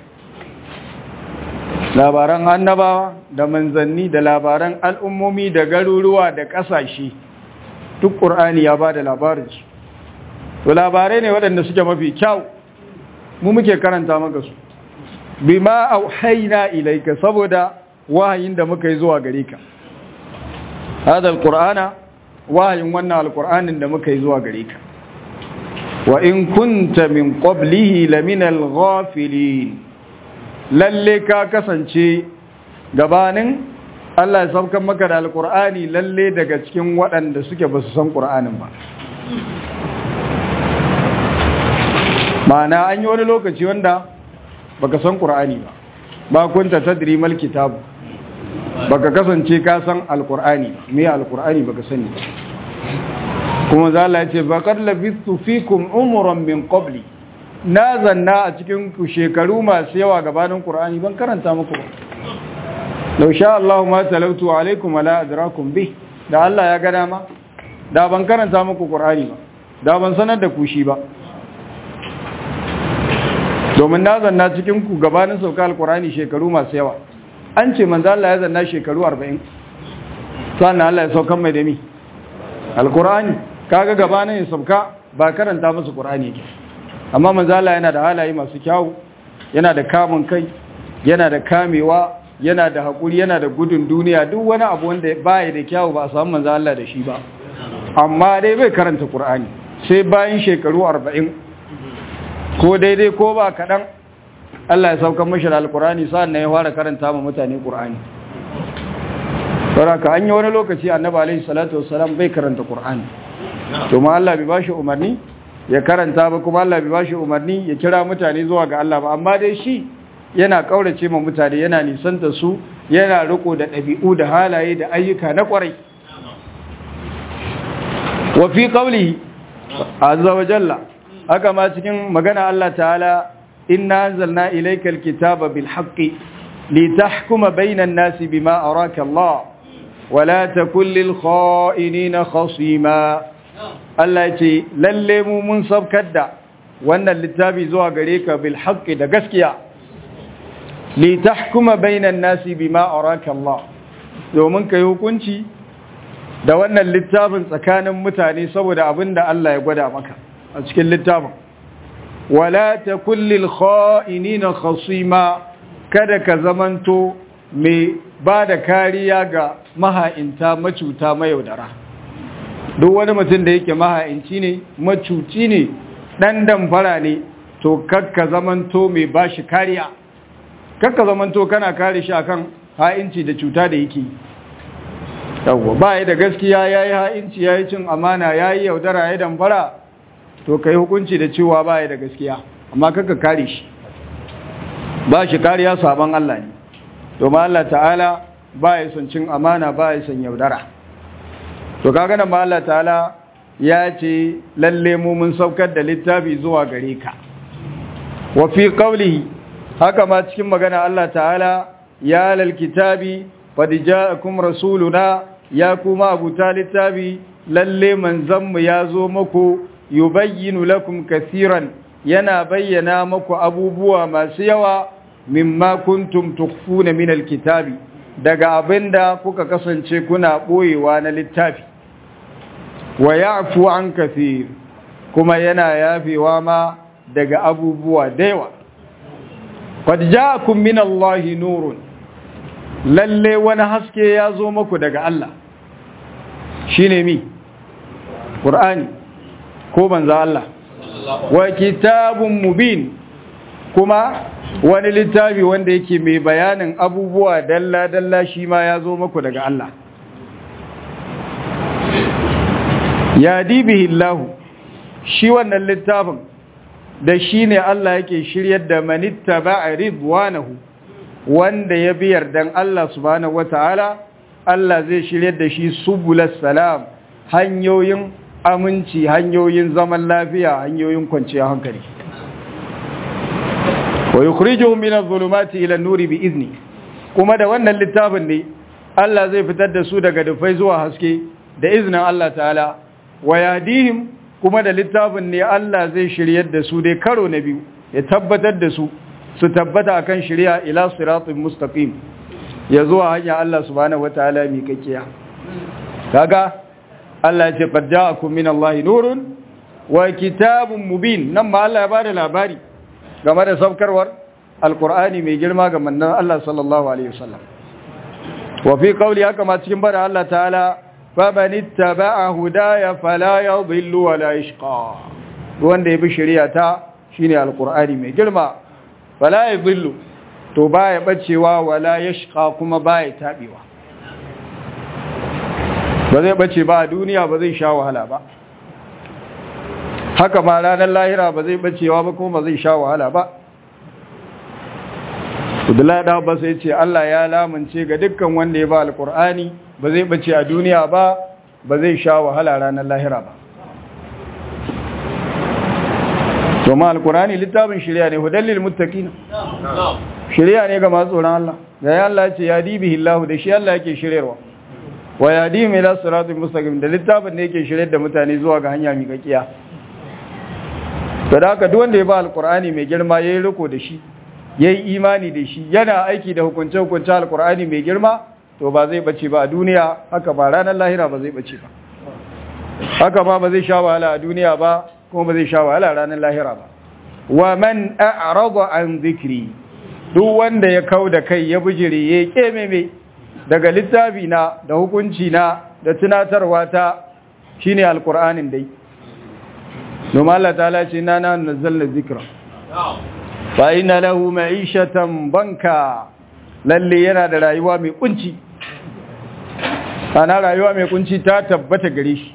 Speaker 1: labaran annabawa da manzanni da labaran al'ummomi da garuruwa da ƙasashe duk ƙur'ani ya ba da labarinsu to labarai ne waɗanda suke mafi kyau mu muke karanta maka su bima auhaina ilaika saboda wahayin da muka yi zuwa gare ka hadal qur'ana wahayin wannan alqur'anin da muka yi zuwa gare ka wa in kunta min qablihi laminal ghafilin lalle ka kasance gabanin Allah ya saukan maka da alqur'ani lalle daga cikin waɗanda suke ba su san qur'anin ba ma'ana an yi wani lokaci wanda baka san qur'ani ba ba kunta tadri mal kitab baka kasance ka san alqur'ani me alqur'ani baka sani kuma za Allah ya ce faqad labistu fikum umran min qabli na zanna a cikin ku shekaru masu yawa gabanin qur'ani ban karanta muku ba law sha Allah ma talautu alaikum wala adrakum bi da Allah ya ga dama da ban karanta muku qur'ani ba da ban sanar da ku shi ba domin na zanna cikin ku gabanin sauka alqur'ani shekaru masu yawa an ce manzo Allah ya zanna shekaru 40 sannan Allah ya saukan mai da mi alqur'ani kaga gabanin ya sauka ba karanta musu qur'ani yake amma manzo Allah yana da halaye masu kyau yana da kamun kai yana da kamewa yana da hakuri yana da gudun duniya duk wani abu wanda baya da kyau ba a samu manzo Allah da shi ba amma dai bai karanta qur'ani sai bayan shekaru 40 ko daidai ko ba kadan Allah ya sauka mashi da alqur'ani sa'an ya fara karanta ma mutane qur'ani saboda an yi wani lokaci annabi alaihi salatu wassalam bai karanta qur'ani to ma Allah bai bashi umarni ya karanta ba kuma Allah bai bashi umarni ya kira mutane zuwa ga Allah ba amma dai shi yana kaurace ma mutane yana nisanta su yana riko da ɗabi'u da halaye da ayyuka na kwarai wa fi qawlihi azza wa jalla haka ma cikin magana Allah ta'ala inna anzalna ilaykal kitaba bil haqqi litahkuma bainan nasi bima araka Allah wala takul lil kha'inina khasima Allah ya ce lalle mu mun sabkar da wannan littafi zuwa gare ka bil haqqi da gaskiya li tahkuma bainan nasi bima araka Allah domin kai hukunci da wannan littafin tsakanin mutane saboda abinda Allah ya gwada maka a cikin littafin wala takul lil kha'inina khasima kada ka zamanto mai ba da kariya ga maha'inta macuta mayaudara duk wani mutum da yake maha'inci ne macuci ne dan damfara ne to kakka zamanto mai bashi kariya kakka zamanto kana kare shi akan ha'inci da cuta da yake yawwa ba ya da gaskiya yayi ha'inci yayi cin amana yayi yaudara yayi damfara to kai hukunci da cewa ba ya da gaskiya amma kakka kare shi ba shi kariya saban Allah ne domin Allah ta'ala ba ya son cin amana ba ya son yaudara to kaga nan ma Allah ta'ala ya ce lalle mu mun saukar da littafi zuwa gare ka wa fi qawlihi haka ma cikin magana Allah ta'ala ya lal kitabi qad ja'akum rasuluna ya kuma abuta littafi lalle manzon mu ya zo muku yubayyinu lakum kaseeran yana bayyana muku abubuwa masu yawa mimma kuntum tukhfuna min alkitabi daga abinda kuka kasance kuna boyewa na littafi wa ya'fu an kathir kuma yana yafewa ma daga abubuwa da yawa qad ja'akum min Allahi nurun lalle wani haske ya zo muku daga Allah shine mi Qur'ani ko banza Allah wa kitabun mubin kuma wani littafi wanda yake mai bayanin abubuwa dalla-dalla shi ma ya zo muku daga Allah ya dibihi Allah shi wannan littafin da shi ne Allah yake shiryar da manitta ba'a ridwanahu wanda ya bi yardan Allah subhanahu wata'ala Allah zai shiryar da shi subulas salam hanyoyin aminci hanyoyin zaman lafiya hanyoyin kwanciyar hankali wa yukhrijuhum min adh-dhulumati ila an-nuri bi izni kuma da wannan littafin ne Allah zai fitar da su daga dufai zuwa haske da iznin Allah ta'ala wa yahdihim kuma da littafin ne Allah zai shiryar da su dai karo na biyu ya tabbatar da su su tabbata akan shari'a ila siratin mustaqim ya zuwa hanya Allah subhanahu wataala mi kakkiya kaga Allah ya ce qad ja'akum min Allahi nurun wa kitabun mubin nan ma Allah ya bada labari game da saukarwar alkur'ani mai girma ga mannan Allah sallallahu alaihi wasallam wa fi qawli haka ma cikin bada Allah ta'ala fa man ittaba'a hudaya fala yadhillu wa la yashqa wanda yabi shari'a ta shine alkur'ani mai girma fala yadhillu to baya bacewa wala yashqa kuma baya tabewa ba zai bace ba a duniya ba zai sha wahala ba haka ma ranar lahira ba zai bacewa ba kuma ba zai sha wahala ba Abdullahi da Abbas ya ce Allah ya lamunce ga dukkan wanda ya ba alkur'ani ba zai bace a duniya ba ba zai sha wahala ranar lahira ba to ma alkur'ani littafin shari'a ne hudallil muttaqin shari'a ne ga masu tsoron Allah ga ya Allah ya ce ya dibihi Allah da shi Allah yake shiryarwa wa yadim ila siratal mustaqim da littafin ne yake shiryar da mutane zuwa ga hanya miƙaƙiya da haka duk wanda ya ba alkur'ani mai girma yayi riko da shi yayi imani da shi yana aiki da hukunce hukunce alkur'ani mai girma to ba zai bace ba a duniya haka ba ranar lahira ba zai bace ba haka ma ba zai sha wahala a duniya ba kuma ba zai sha wahala ranar lahira ba wa man a'rada an dhikri duk wanda ya kau da kai ya bijire ya kememe daga littafi na da hukunci na da tunatarwa ta shine alkur'anin dai domin Allah ta ce na na nazzalna zikra fa inna lahu ma'ishatan banka lalle yana da rayuwa mai kunci ana rayuwa mai kunci ta tabbata gare shi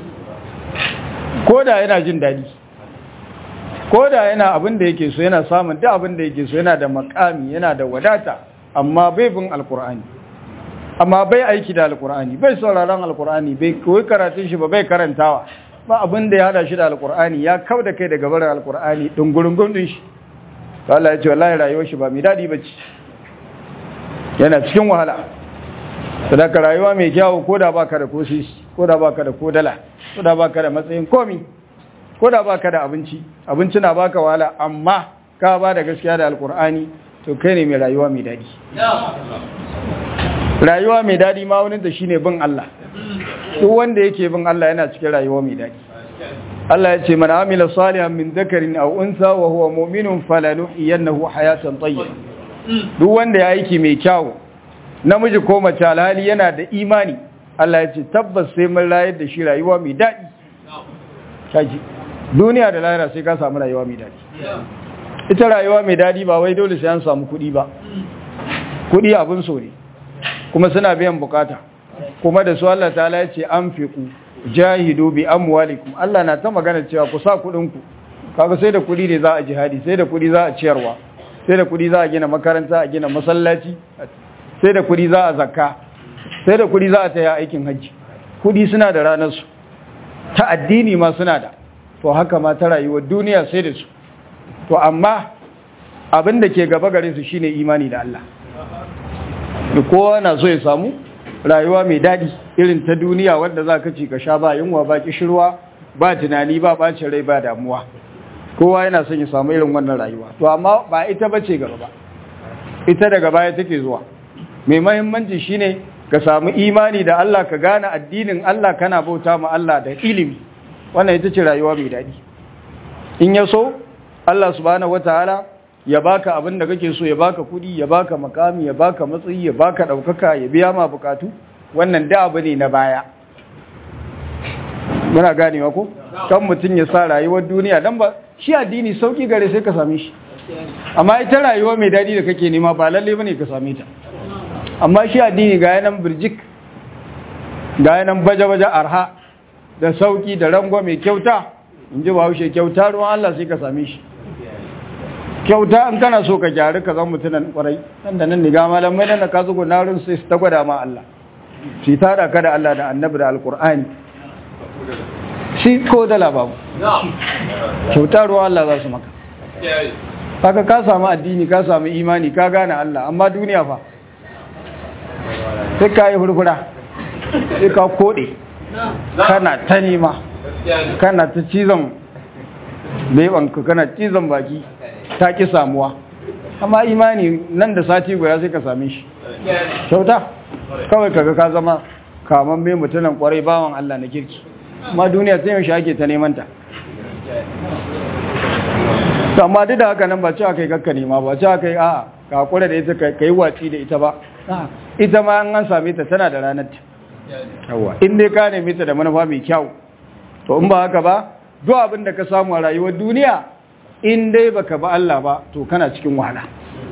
Speaker 1: koda yana jin dadi koda yana abin da yake so yana samun duk abin da yake so yana da makami yana da wadata amma bai bin alkur'ani amma bai aiki da alkur'ani bai sauraron alkur'ani bai koyi karatun shi ba bai karantawa ba abin da ya hada shi da alkur'ani ya kau da kai daga barin alkur'ani dungurungun din shi to Allah ya ce wallahi rayuwar shi ba mai dadi bace yana cikin wahala sadaka rayuwa mai kyawu koda baka da kosi koda baka da kodala koda baka da matsayin komi koda baka da abinci abinci na baka wahala amma ka ba da gaskiya da alkur'ani to kai ne mai rayuwa mai dadi rayuwa mai dadi ma wani da shine bin Allah duk wanda yake bin Allah yana cikin rayuwa mai daɗi Allah ya ce man amila salihan min dhakarin aw unsa wa huwa mu'minun falanuhyiyannahu hayatan tayyiba duk wanda ya aiki mai kyau namiji ko mace alhali yana da imani Allah ya ce tabbas sai mun rayar da shi rayuwa mai daɗi kaji duniya da lahira sai ka samu rayuwa mai daɗi ita rayuwa mai daɗi ba wai dole sai an samu kuɗi ba kuɗi abin so ne kuma suna biyan bukata kuma da su Allah ta ya ce an fiku jahidu bi amwalikum Allah na ta magana cewa ku sa kuɗin ku kaga sai da kuɗi ne za a jihadi sai da kuɗi za a ciyarwa sai da kuɗi za a gina makaranta a gina masallaci sai da kuɗi za a zakka sai da kuɗi za a taya aikin hajji kuɗi suna da ranar su ta addini ma suna da to haka ma ta rayuwar duniya sai da su to amma abin da ke gaba gare su shine imani da Allah kowa na so ya samu rayuwa mai daɗi irin ta duniya wanda za ka ci ka sha ba yunwa ba kishirwa ba tunani ba ɓacin rai ba damuwa kowa yana son ya samu irin wannan rayuwa to amma ba ita ba ce gaba ba ita daga baya take zuwa mai mahimmanci shine ka samu imani da Allah ka gane addinin Allah kana bauta ma Allah da ilimi wannan ita ce rayuwa mai daɗi in ya so Allah subhanahu wataala ya baka abin da kake so ya baka kudi ya baka makami ya baka matsayi ya baka daukaka ya biya ma bukatu wannan da abu ne na baya muna ganewa ko kan mutum ya sa rayuwar duniya dan ba shi addini sauki gare sai ka same shi amma ita rayuwa mai dadi da kake nema ba lalle bane ka same ta amma shi addini ga yanan birjik ga yanan baje-baje arha da sauki da rango mai kyauta in ji ba haushe kyauta ruwan Allah sai ka same shi kyauta in kana so ka gyari ka zan mutunan kwarai nan da nan ni ga malamai nan da ka zugo narin sai su ta gwada ma Allah shi tara ka da Allah da annabi da alkur'ani shi ko da lababu kyauta ruwa Allah za su maka haka ka samu addini ka samu imani ka gane Allah amma duniya fa sai ka yi hurhura sai ka kode kana ta nema kana ta cizon bebanka kana cizon baki ta ki samuwa amma imani nan da sati guda sai ka same shi kyauta kawai kaga ka zama kaman mai mutunan kwarai bawan Allah na kirki amma duniya sai yaushe ake ta neman ta amma duk da haka nan ba cewa kai kakka nema ba cewa kai a ka hakura da ita kai watsi da ita ba ita ma an same ta tana da ranar ta yawa in dai ka neme ta da manufa mai kyau to in ba haka ba duk abin da ka samu a rayuwar duniya in dai baka ba Allah ba to kana cikin wahala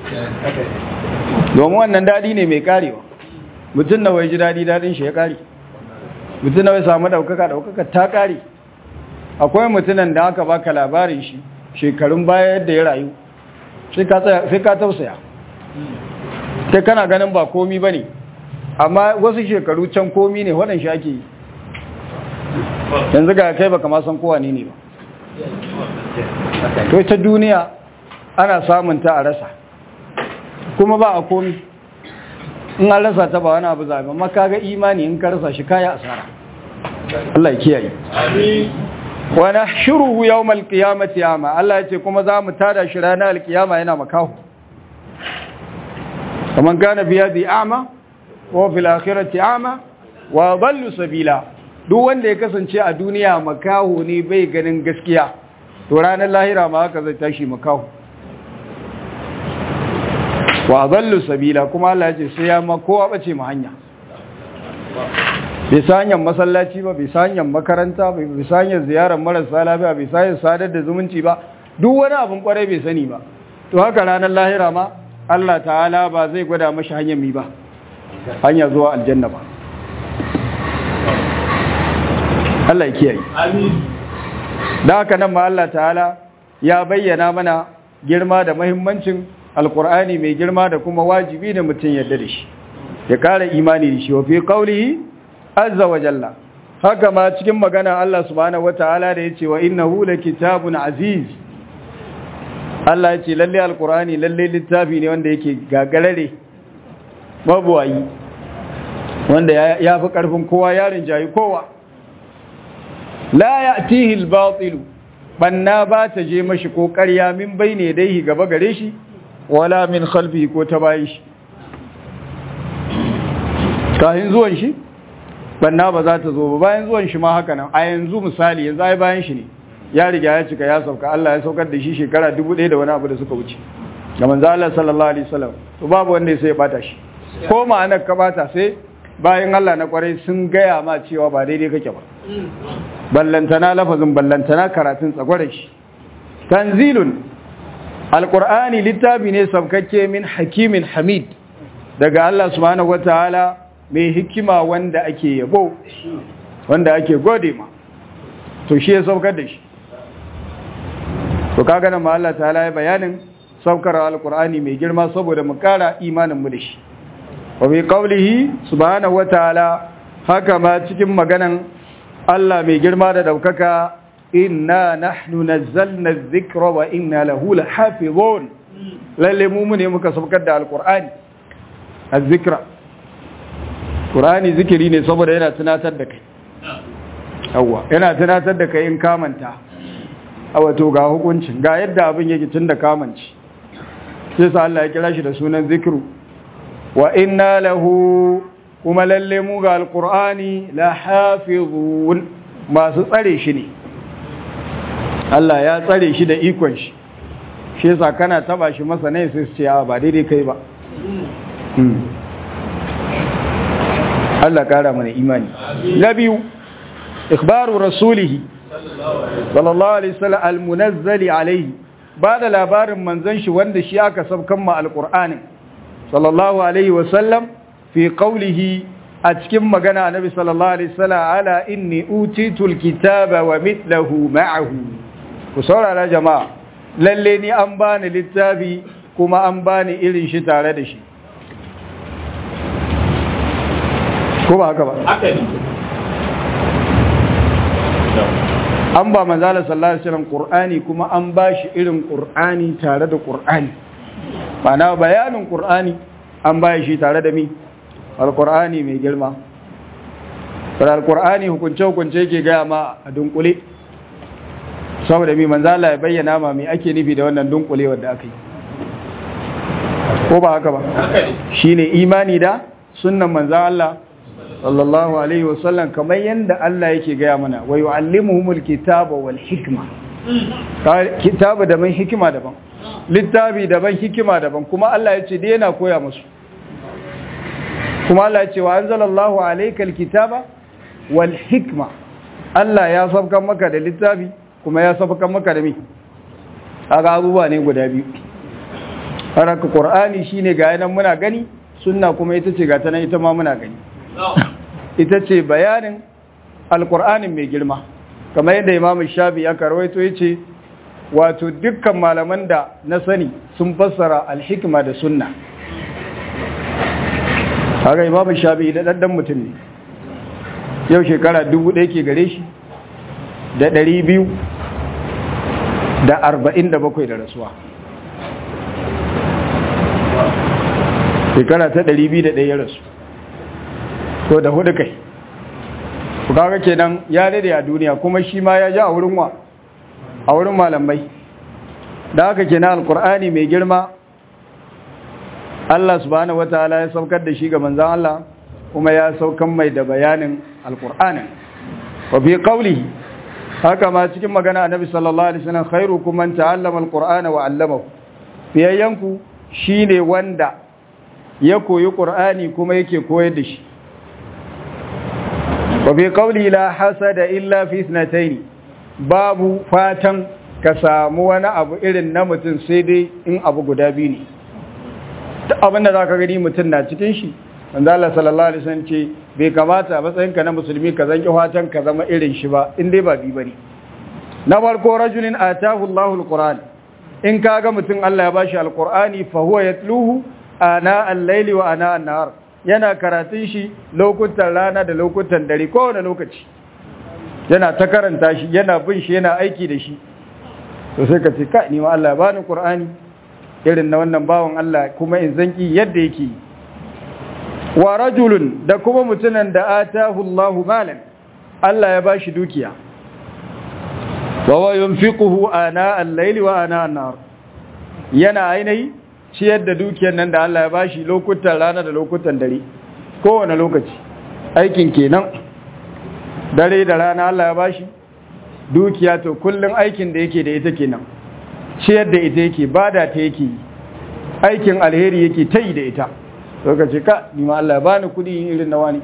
Speaker 1: domin wannan dadi ne mai karewa mutum da wai ji dadi dadin shi ya kare mutum da wai samu daukaka daukaka ta kare akwai mutunan da aka baka labarin shi shekarun baya yadda ya rayu sai ka tausaya sai kana ganin ba komi ba ne amma wasu shekaru can komi ne waɗanshi ake yi yanzu ga kai baka ma san kowa ne ne ba to ita duniya ana samun ta a rasa kuma ba a komi in an rasa ta ba wani abu zaɓe amma kaga imani in ka rasa shi kaya asara Allah ya kiyaye wa nahshuruhu yawmal qiyamati ama Allah ya ce kuma za mu tada shi ranar alkiyama yana makahu kaman kana biya bi ama wa fil akhirati ama wa dallu sabila duk wanda ya kasance a duniya makahu ne bai ganin gaskiya to ranar lahira ma haka zai tashi makahu wa dallu sabila kuma Allah ya ce sai ya ma kowa bace mu hanya bai sa hanyar masallaci ba bai sa hanyar makaranta bai sa hanyar ziyarar marasa lafiya bai sa hanyar sadar da zumunci ba duk wani abin kwarai bai sani ba to haka ranar lahira ma Allah ta'ala ba zai gwada mashi hanyar mi ba hanya zuwa aljanna ba Allah ya kiyaye da haka nan ma Allah ta'ala ya bayyana mana girma da mahimmancin alkur'ani mai girma da kuma wajibi da mutum yadda da shi ya kara imani da shi wa fi qawlihi azza wa jalla haka ma cikin magana Allah subhanahu wataala da yace wa innahu kitabun aziz Allah yace lalle alqur'ani lalle littafi ne wanda yake gagarare mabuwayi wanda ya fi karfin kowa yarin jayi kowa la ya'tihi al-batil banna ba ta je mashi ko ƙarya min bayne dai gaba gare shi wala min khalfihi ko ta bayin shi kahin zuwan shi banna ba za ta zo ba bayan zuwan shi ma haka nan a yanzu misali yanzu ai bayan shi ne ya riga ya cika ya sauka Allah ya saukar da shi shekara 1000 da wani abu da suka wuce ga manzo Allah sallallahu alaihi wasallam to babu wanda sai ya bata shi ko ma'anar ka bata sai bayan Allah na kwarai sun gaya ma cewa ba daidai kake ba ballantana lafazin ballantana karatun tsagwaron shi tanzilun alqur'ani littafi ne sabkakke min hakimin hamid daga Allah subhanahu wataala mai hikima wanda ake yabo wanda ake gode ma to shi ya saukar da shi to kaga nan ma Allah ta'ala ya bayanin saukar alqur'ani mai girma saboda mu kara imanin mu da shi wa bi qawlihi subhanahu wataala haka ma cikin maganan Allah mai girma da daukaka inna nahnu nazzalna adh-dhikra wa inna lahu lahafizun lalle mu ne muka saukar da alqur'ani az-zikra qur'ani zikiri ne saboda yana tunatar da kai yawa yana tunatar da kai in kamanta a wato ga hukuncin ga yadda abin yake tun da kamanci sai sa Allah ya kira shi da sunan zikiru wa inna lahu kuma lalle mu ga alqur'ani la hafizun masu tsare shi ne Allah ya tsare shi da ikon shi shi yasa kana taba shi masa ne sai su ce ba daidai kai ba Allah kara mana imani na biyu ikhbaru rasulihi sallallahu alaihi wasallam almunazzali alaihi ba da labarin manzon shi wanda shi aka sabkan ma alqur'ani sallallahu alaihi wasallam fi qawlihi a cikin magana annabi sallallahu alaihi wasallam ala inni utitul kitaba wa mithluhu ma'ahu ku saurara jama'a lalle ni an bani littafi kuma an bani irin shi tare da shi ko ba haka ba
Speaker 2: haka ne
Speaker 1: an ba manzala sallallahu alaihi wasallam qur'ani kuma an ba shi irin qur'ani tare da qur'ani Bana bayanin qur'ani an ba shi tare da mi alqur'ani mai girma sai alqur'ani hukunce hukunce yake ga ma a dunkule saboda mi manzala ya bayyana ma me ake nufi da wannan dunkule wanda aka yi ko ba haka ba
Speaker 2: haka ne
Speaker 1: shine imani da sunnan manzo Allah sallallahu alaihi wasallam kamar yanda Allah yake gaya mana wa yu'allimuhumul kitaba wal hikma Ka- kitabu daban hikima daban littafi daban hikima daban kuma Allah ya ce dai yana koya musu kuma Allah ya ce wa anzalallahu alaykal kitaba wal hikma Allah ya sabkan maka da littafi kuma ya sabkan maka da mi kaga abubuwa ne guda biyu haraka qur'ani shine ga yanan muna gani sunna kuma ita ce ga ta nan ita ma muna gani ita ce bayanin alkur'anin mai girma kamar yadda imam shafi ya karwaito ya ce wato dukkan malaman da na sani sun fassara alhikima da sunna haka imam shafi da ɗanɗan mutum ne yau shekara dubu ɗaya ke gare shi da ɗari biyu da arba'in da bakwai da rasuwa shekara ta ɗari biyu da ɗaya rasu ko da hudu kai ku kaga kenan ya dade a duniya kuma shi ma ya ji a wurin wa a wurin malamai da haka kenan alkur'ani mai girma Allah subhanahu wataala ya saukar da shi ga manzon Allah kuma ya saukan mai da bayanin alkur'anin wa fi qawlihi haka ma cikin magana annabi sallallahu alaihi wasallam khairukum man ta'allama alqur'ana wa 'allamahu fiyayyanku shine wanda ya koyi qur'ani kuma yake koyar da shi وفي قوله لا حسد إلا في اثنتين babu fatan ka samu wani abu irin na mutum sai dai in abu guda biyu ne ta abinda za ka gani mutum na cikin shi wanda Allah sallallahu Alaihi wasallam ce bai kamata a matsayinka na musulmi ka zanki fatan ka zama irin shi ba in dai ba biyu ba ne na farko rajulin atahu Allahu alquran in ka ga mutum Allah ya bashi alqurani fa huwa yatluhu ana al-laili wa ana an-nahar yana karatun shi lokutan rana da lokutan dare kowane lokaci yana ta karanta shi yana bin shi yana aiki da shi to sai ka ce ka ni ma Allah ya bani Qur'ani irin na wannan bawan Allah kuma in zanki yadda yake wa rajulun da kuma mutunan da atahu Allahu malan Allah ya bashi dukiya wa wa yunfiquhu ana al-layli wa ana an-nahar yana ainihi ciyar da dukiyar nan da Allah ya bashi lokutan rana da lokutan dare kowane lokaci aikin kenan dare da rana Allah ya bashi dukiya to kullun aikin da yake da ita kenan ciyar da ita yake bada ta yake aikin alheri yake ta yi da ita to ka ce ka ni ma Allah ya bani kudi irin na wani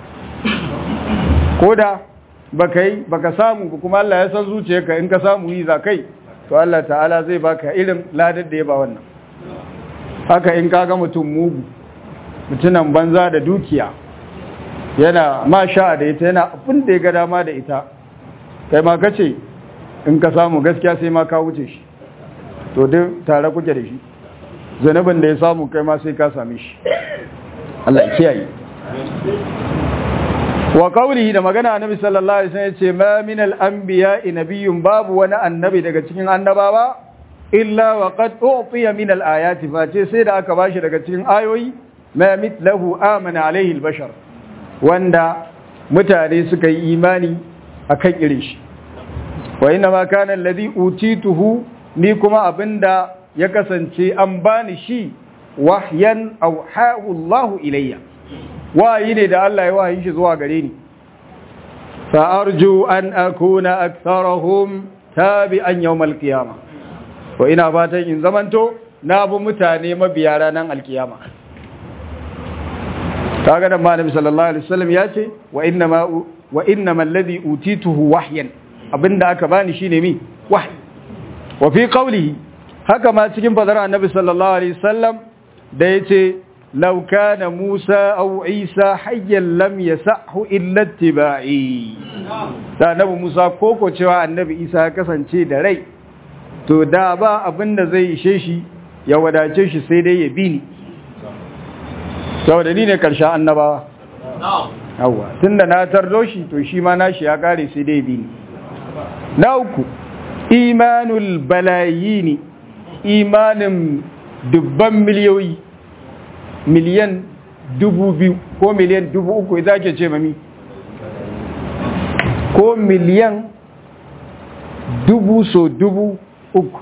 Speaker 1: koda baka yi baka samu ba kuma Allah ya san zuciyarka in ka samu yi za kai to Allah ta'ala zai baka irin ladar da ya ba wannan haka in kaga mutum mugu mutunan banza da dukiya yana ma sha da ita yana abin da ya ga dama da ita kai ma kace in ka samu gaskiya sai ma ka wuce shi to duk tare kuke da shi zanabin da ya samu kai ma sai ka same shi Allah ya kiyaye wa qawlihi da magana annabi sallallahu alaihi wasallam yace ma min al-anbiya'i nabiyyun babu wani annabi daga cikin annabawa illa wa qad u'tiya min al-ayati fa ce sai da aka bashi daga cikin ayoyi ma mithlahu amana alaihi al-bashar wanda mutane suka yi imani akan irin shi wa inna ma kana alladhi utituhu ni kuma abinda ya kasance an bani shi wahyan auhahu Allah ilayya wayi ne da Allah ya wahayi shi zuwa gare ni fa arju an akuna aktharahum tabi'an yawm al-qiyamah wa ina fatan in zamanto na bi mutane mabiya ranar alkiyama kaga da Annabi sallallahu alaihi wasallam ya ce wa inna ma wa inna alladhi utituhu wahyan abinda aka bani shine mi wahyi wa fi qawlihi haka ma cikin fadar Annabi sallallahu alaihi wasallam da yace law kana Musa aw Isa hayyan lam yasahu illa ittiba'i da Annabi Musa koko cewa Annabi Isa ya kasance da rai to da ba abinda zai ishe shi ya wadace shi sai dai ya bi ni saboda ni ne karshen annabawa yawa tunda na tardo shi to shi ma nashi ya kare sai dai bi ni na uku imanul balayini imanin dubban miliyoyi miliyan dubu biyu ko miliyan dubu uku za ke ce mami ko miliyan dubu so dubu uku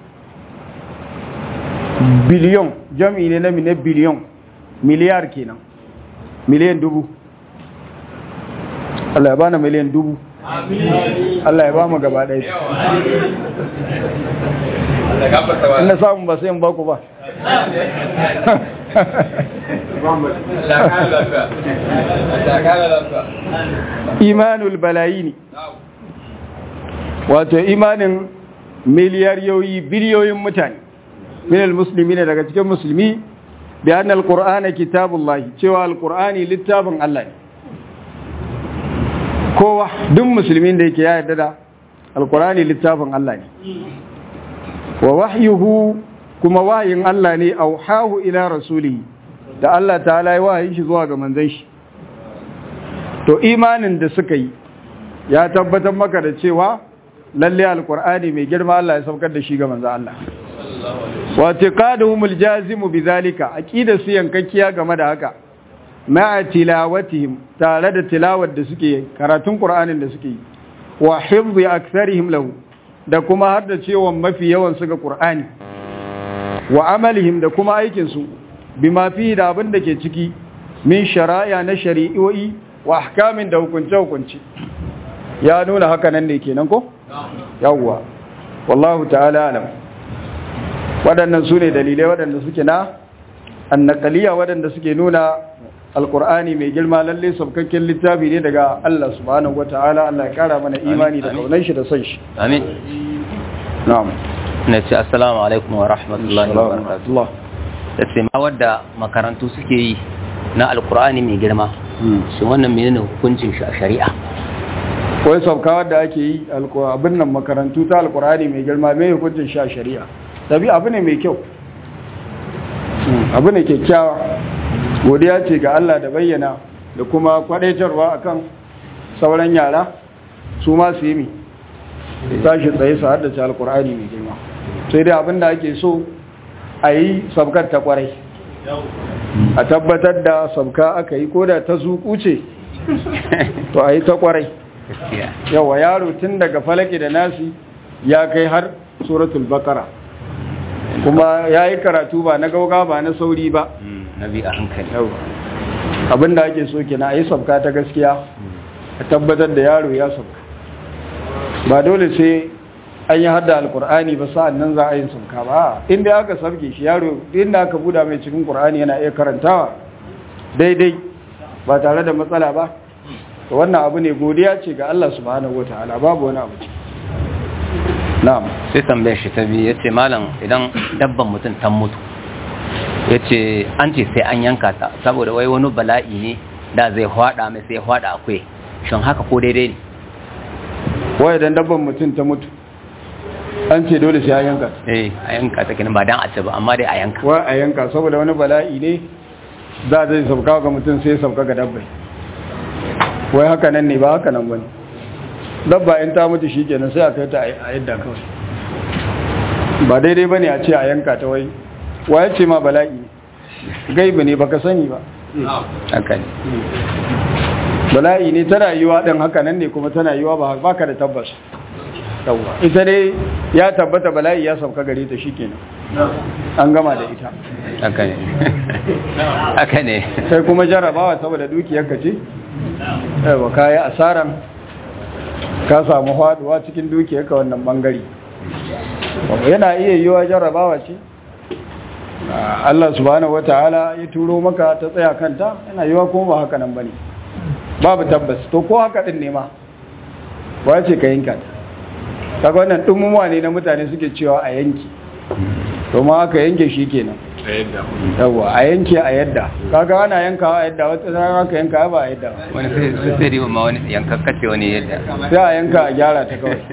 Speaker 1: biliyon jami'i ne na mine biliyon miliyar kenan miliyan dubu Allah ya bana miliyan dubu Allah ya ba mu gaba ɗaya ina samun ba sai in baku ba imanul balayini wato imanin miliyariyoyi biliyoyin mutane minal musulmi ne daga cikin musulmi bi annal qur'ana kitabullahi cewa alqur'ani littafin Allah ne kowa duk musulmin da yake ya yarda da alqur'ani littafin Allah ne wa wahyuhu kuma wahayin Allah ne auhahu ila rasulihi da Allah ta'ala ya wahayi shi zuwa ga manzon shi to imanin da suka yi ya tabbatar maka da cewa lalle alqur'ani mai girma Allah ya saukar da shi ga manzon Allah wa tiqaduhumul jazimu bizalika aqida su yankakkiya game da haka ma'a tilawatihim tare da tilawar da suke karatun qur'anin da suke yi wa hifzi aktharihim lahu da kuma har da cewa mafi yawan su ga qur'ani wa amalihim da kuma aikin su bima fi da abin da ke ciki min shari'a na shari'o'i wa ahkamin da hukunce hukunci ya nuna haka nan ne kenan ko yawwa wallahu ta'ala alam waɗannan su ne dalilai waɗanda suke na annakaliya waɗanda suke nuna alkur'ani mai girma lalle sabkakken littafi ne daga Allah subhanahu wata'ala Allah ya kara mana imani da kaunar shi da son shi
Speaker 2: amin
Speaker 1: na'am
Speaker 2: na ce assalamu alaikum wa rahmatullahi wa barakatuh da ce ma wadda makarantu suke yi na alkur'ani mai girma shi wannan menene hukuncin shi a shari'a
Speaker 1: wai sabkawar da ake yi abin nan makarantu ta alkur'ani mai girma mai hukuncin shi a shari'a tabi abu ne mai kyau abu ne kyakkyawa godiya ce ga Allah da bayyana da kuma kwadaitarwa akan sauran yara su ma su yi mi tashi tsaye su haddace alkur'ani mai girma sai dai abin da ake so a yi sabkar ta kwarai a tabbatar da sabka aka yi ko da ta zuku ce to a yi ta kwarai yawa yaro tun daga falaki da nasi ya kai har suratul bakara kuma ya yi karatu ba na gauga ba na sauri ba
Speaker 2: na bi a hankali
Speaker 1: abinda ake so kina a yi sabka ta gaskiya a tabbatar da yaro ya sabka ba dole sai an yi hada alkur'ani ba sa'an nan za a yi sabka ba inda aka sabke shi yaro inda aka buda mai cikin kur'ani yana iya karantawa daidai ba tare da matsala ba to wannan abu ne godiya ce ga Allah subhanahu wataala babu wani abu na'am
Speaker 2: sai tambayar shi ta biyu yace malam idan dabban mutum ta mutu yace an ce sai an yanka ta saboda wai wani bala'i ne da zai hwada mai sai hwada akwai shin haka ko daidai ne
Speaker 1: wai idan dabban mutum ta mutu an ce dole sai a yanka
Speaker 2: eh a yanka ta kenan ba dan a ci ba amma dai a yanka
Speaker 1: wai a yanka saboda wani bala'i ne za zai sauka ga mutum sai sauka ga dabbai wai haka nan ne ba haka nan bane dabba in ta mutu shikenan sai a kai ta a yadda kawai ba daidai bane a ce a yanka ta wai waye ce ma bala'i gaibi ne baka sani ba
Speaker 2: haka ne
Speaker 1: bala'i ne tana yiwa din haka nan ne kuma tana yiwa ba baka da tabbas yawa ita ne ya tabbata bala'i ya sauka gare ta shikenan an gama da ita
Speaker 2: haka ne haka ne
Speaker 1: sai kuma jarabawa saboda dukiyarka ce yawa kayi asaran ka samu faduwa cikin dukiyarka wannan bangare yana iya yiwa jarabawa ce Allah subhanahu wataala ya turo maka ta tsaya kanta yana yiwa kuma ba haka nan bane babu tabbas to ko haka din ne ma wace ka yanka kaga wannan dumumuwa ne na mutane suke cewa a yanki to ma aka yanke shi kenan yawa a yanke a yadda kaga ana yankawa a yadda wata rana aka yanka ba a yadda
Speaker 2: wani sai sai riba ma wani yankakkace wani yadda
Speaker 1: sai a yanka a gyara ta kawai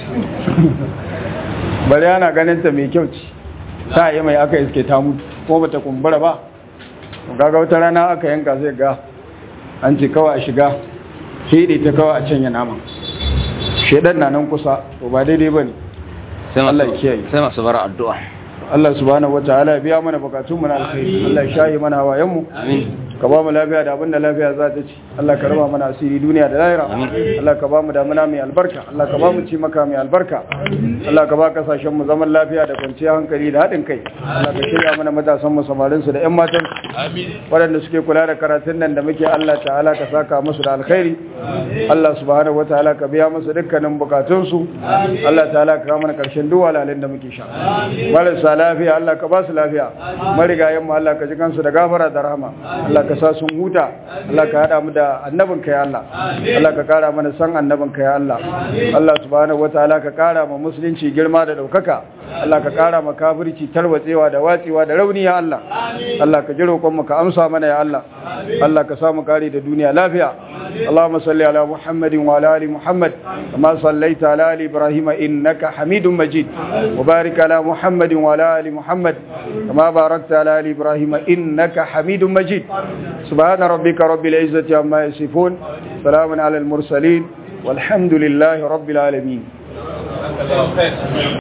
Speaker 1: bari ana ganin ta mai kyau ce ta yi mai aka iske ta mutu ko bata kumbura ba kaga wata rana aka yanka sai ga an ce kawai a shiga hede ta kawai a canya naman shedan na nan kusa to ba daidai bane Allah ya kiyaye
Speaker 2: sai masu bara addu'a
Speaker 1: Allah subhanahu wataala ya biya mana bukatun mu na alkhairi Allah ya shayi mana hawayen mu
Speaker 2: amin
Speaker 1: ka ba mu lafiya da abinda lafiya za ta ci Allah ka raba mana asiri duniya da lahira Allah ka ba mu damuna mai albarka Allah ka ba mu ci maka mai albarka Allah ka ba kasashen mu zaman lafiya da kwanciyar hankali da haɗin kai Allah ka shirya mana matasan mu samarin su da ƴan matan waɗanda suke kula da karatun nan da muke Allah ta'ala ka saka musu da alkhairi Allah subhanahu wataala ka biya musu dukkanin bukatun su Allah ta'ala ka kawo mana karshen duk walalin da muke sha marasa lafiya Allah ka ba su lafiya marigayen mu Allah ka ji kansu da gafara da rahama Allah ka sa sun huta Allah ka hada mu da annabin ka ya Allah Allah ka kara mana san annabin ka ya Allah Allah subhanahu wataala ka kara ma musulunci girma da daukaka Allah ka kara ma kafirci tarwatsewa da watsewa da rauni ya Allah Allah ka ji roƙon mu ka amsa mana ya Allah Allah ka samu kare da duniya lafiya اللهم صل على محمد وعلى ال محمد كما صليت على ال ابراهيم انك حميد مجيد وبارك على محمد وعلى ال محمد كما باركت على ال ابراهيم انك حميد مجيد سبحان ربك رب العزه عما يصفون سلام على المرسلين والحمد لله رب العالمين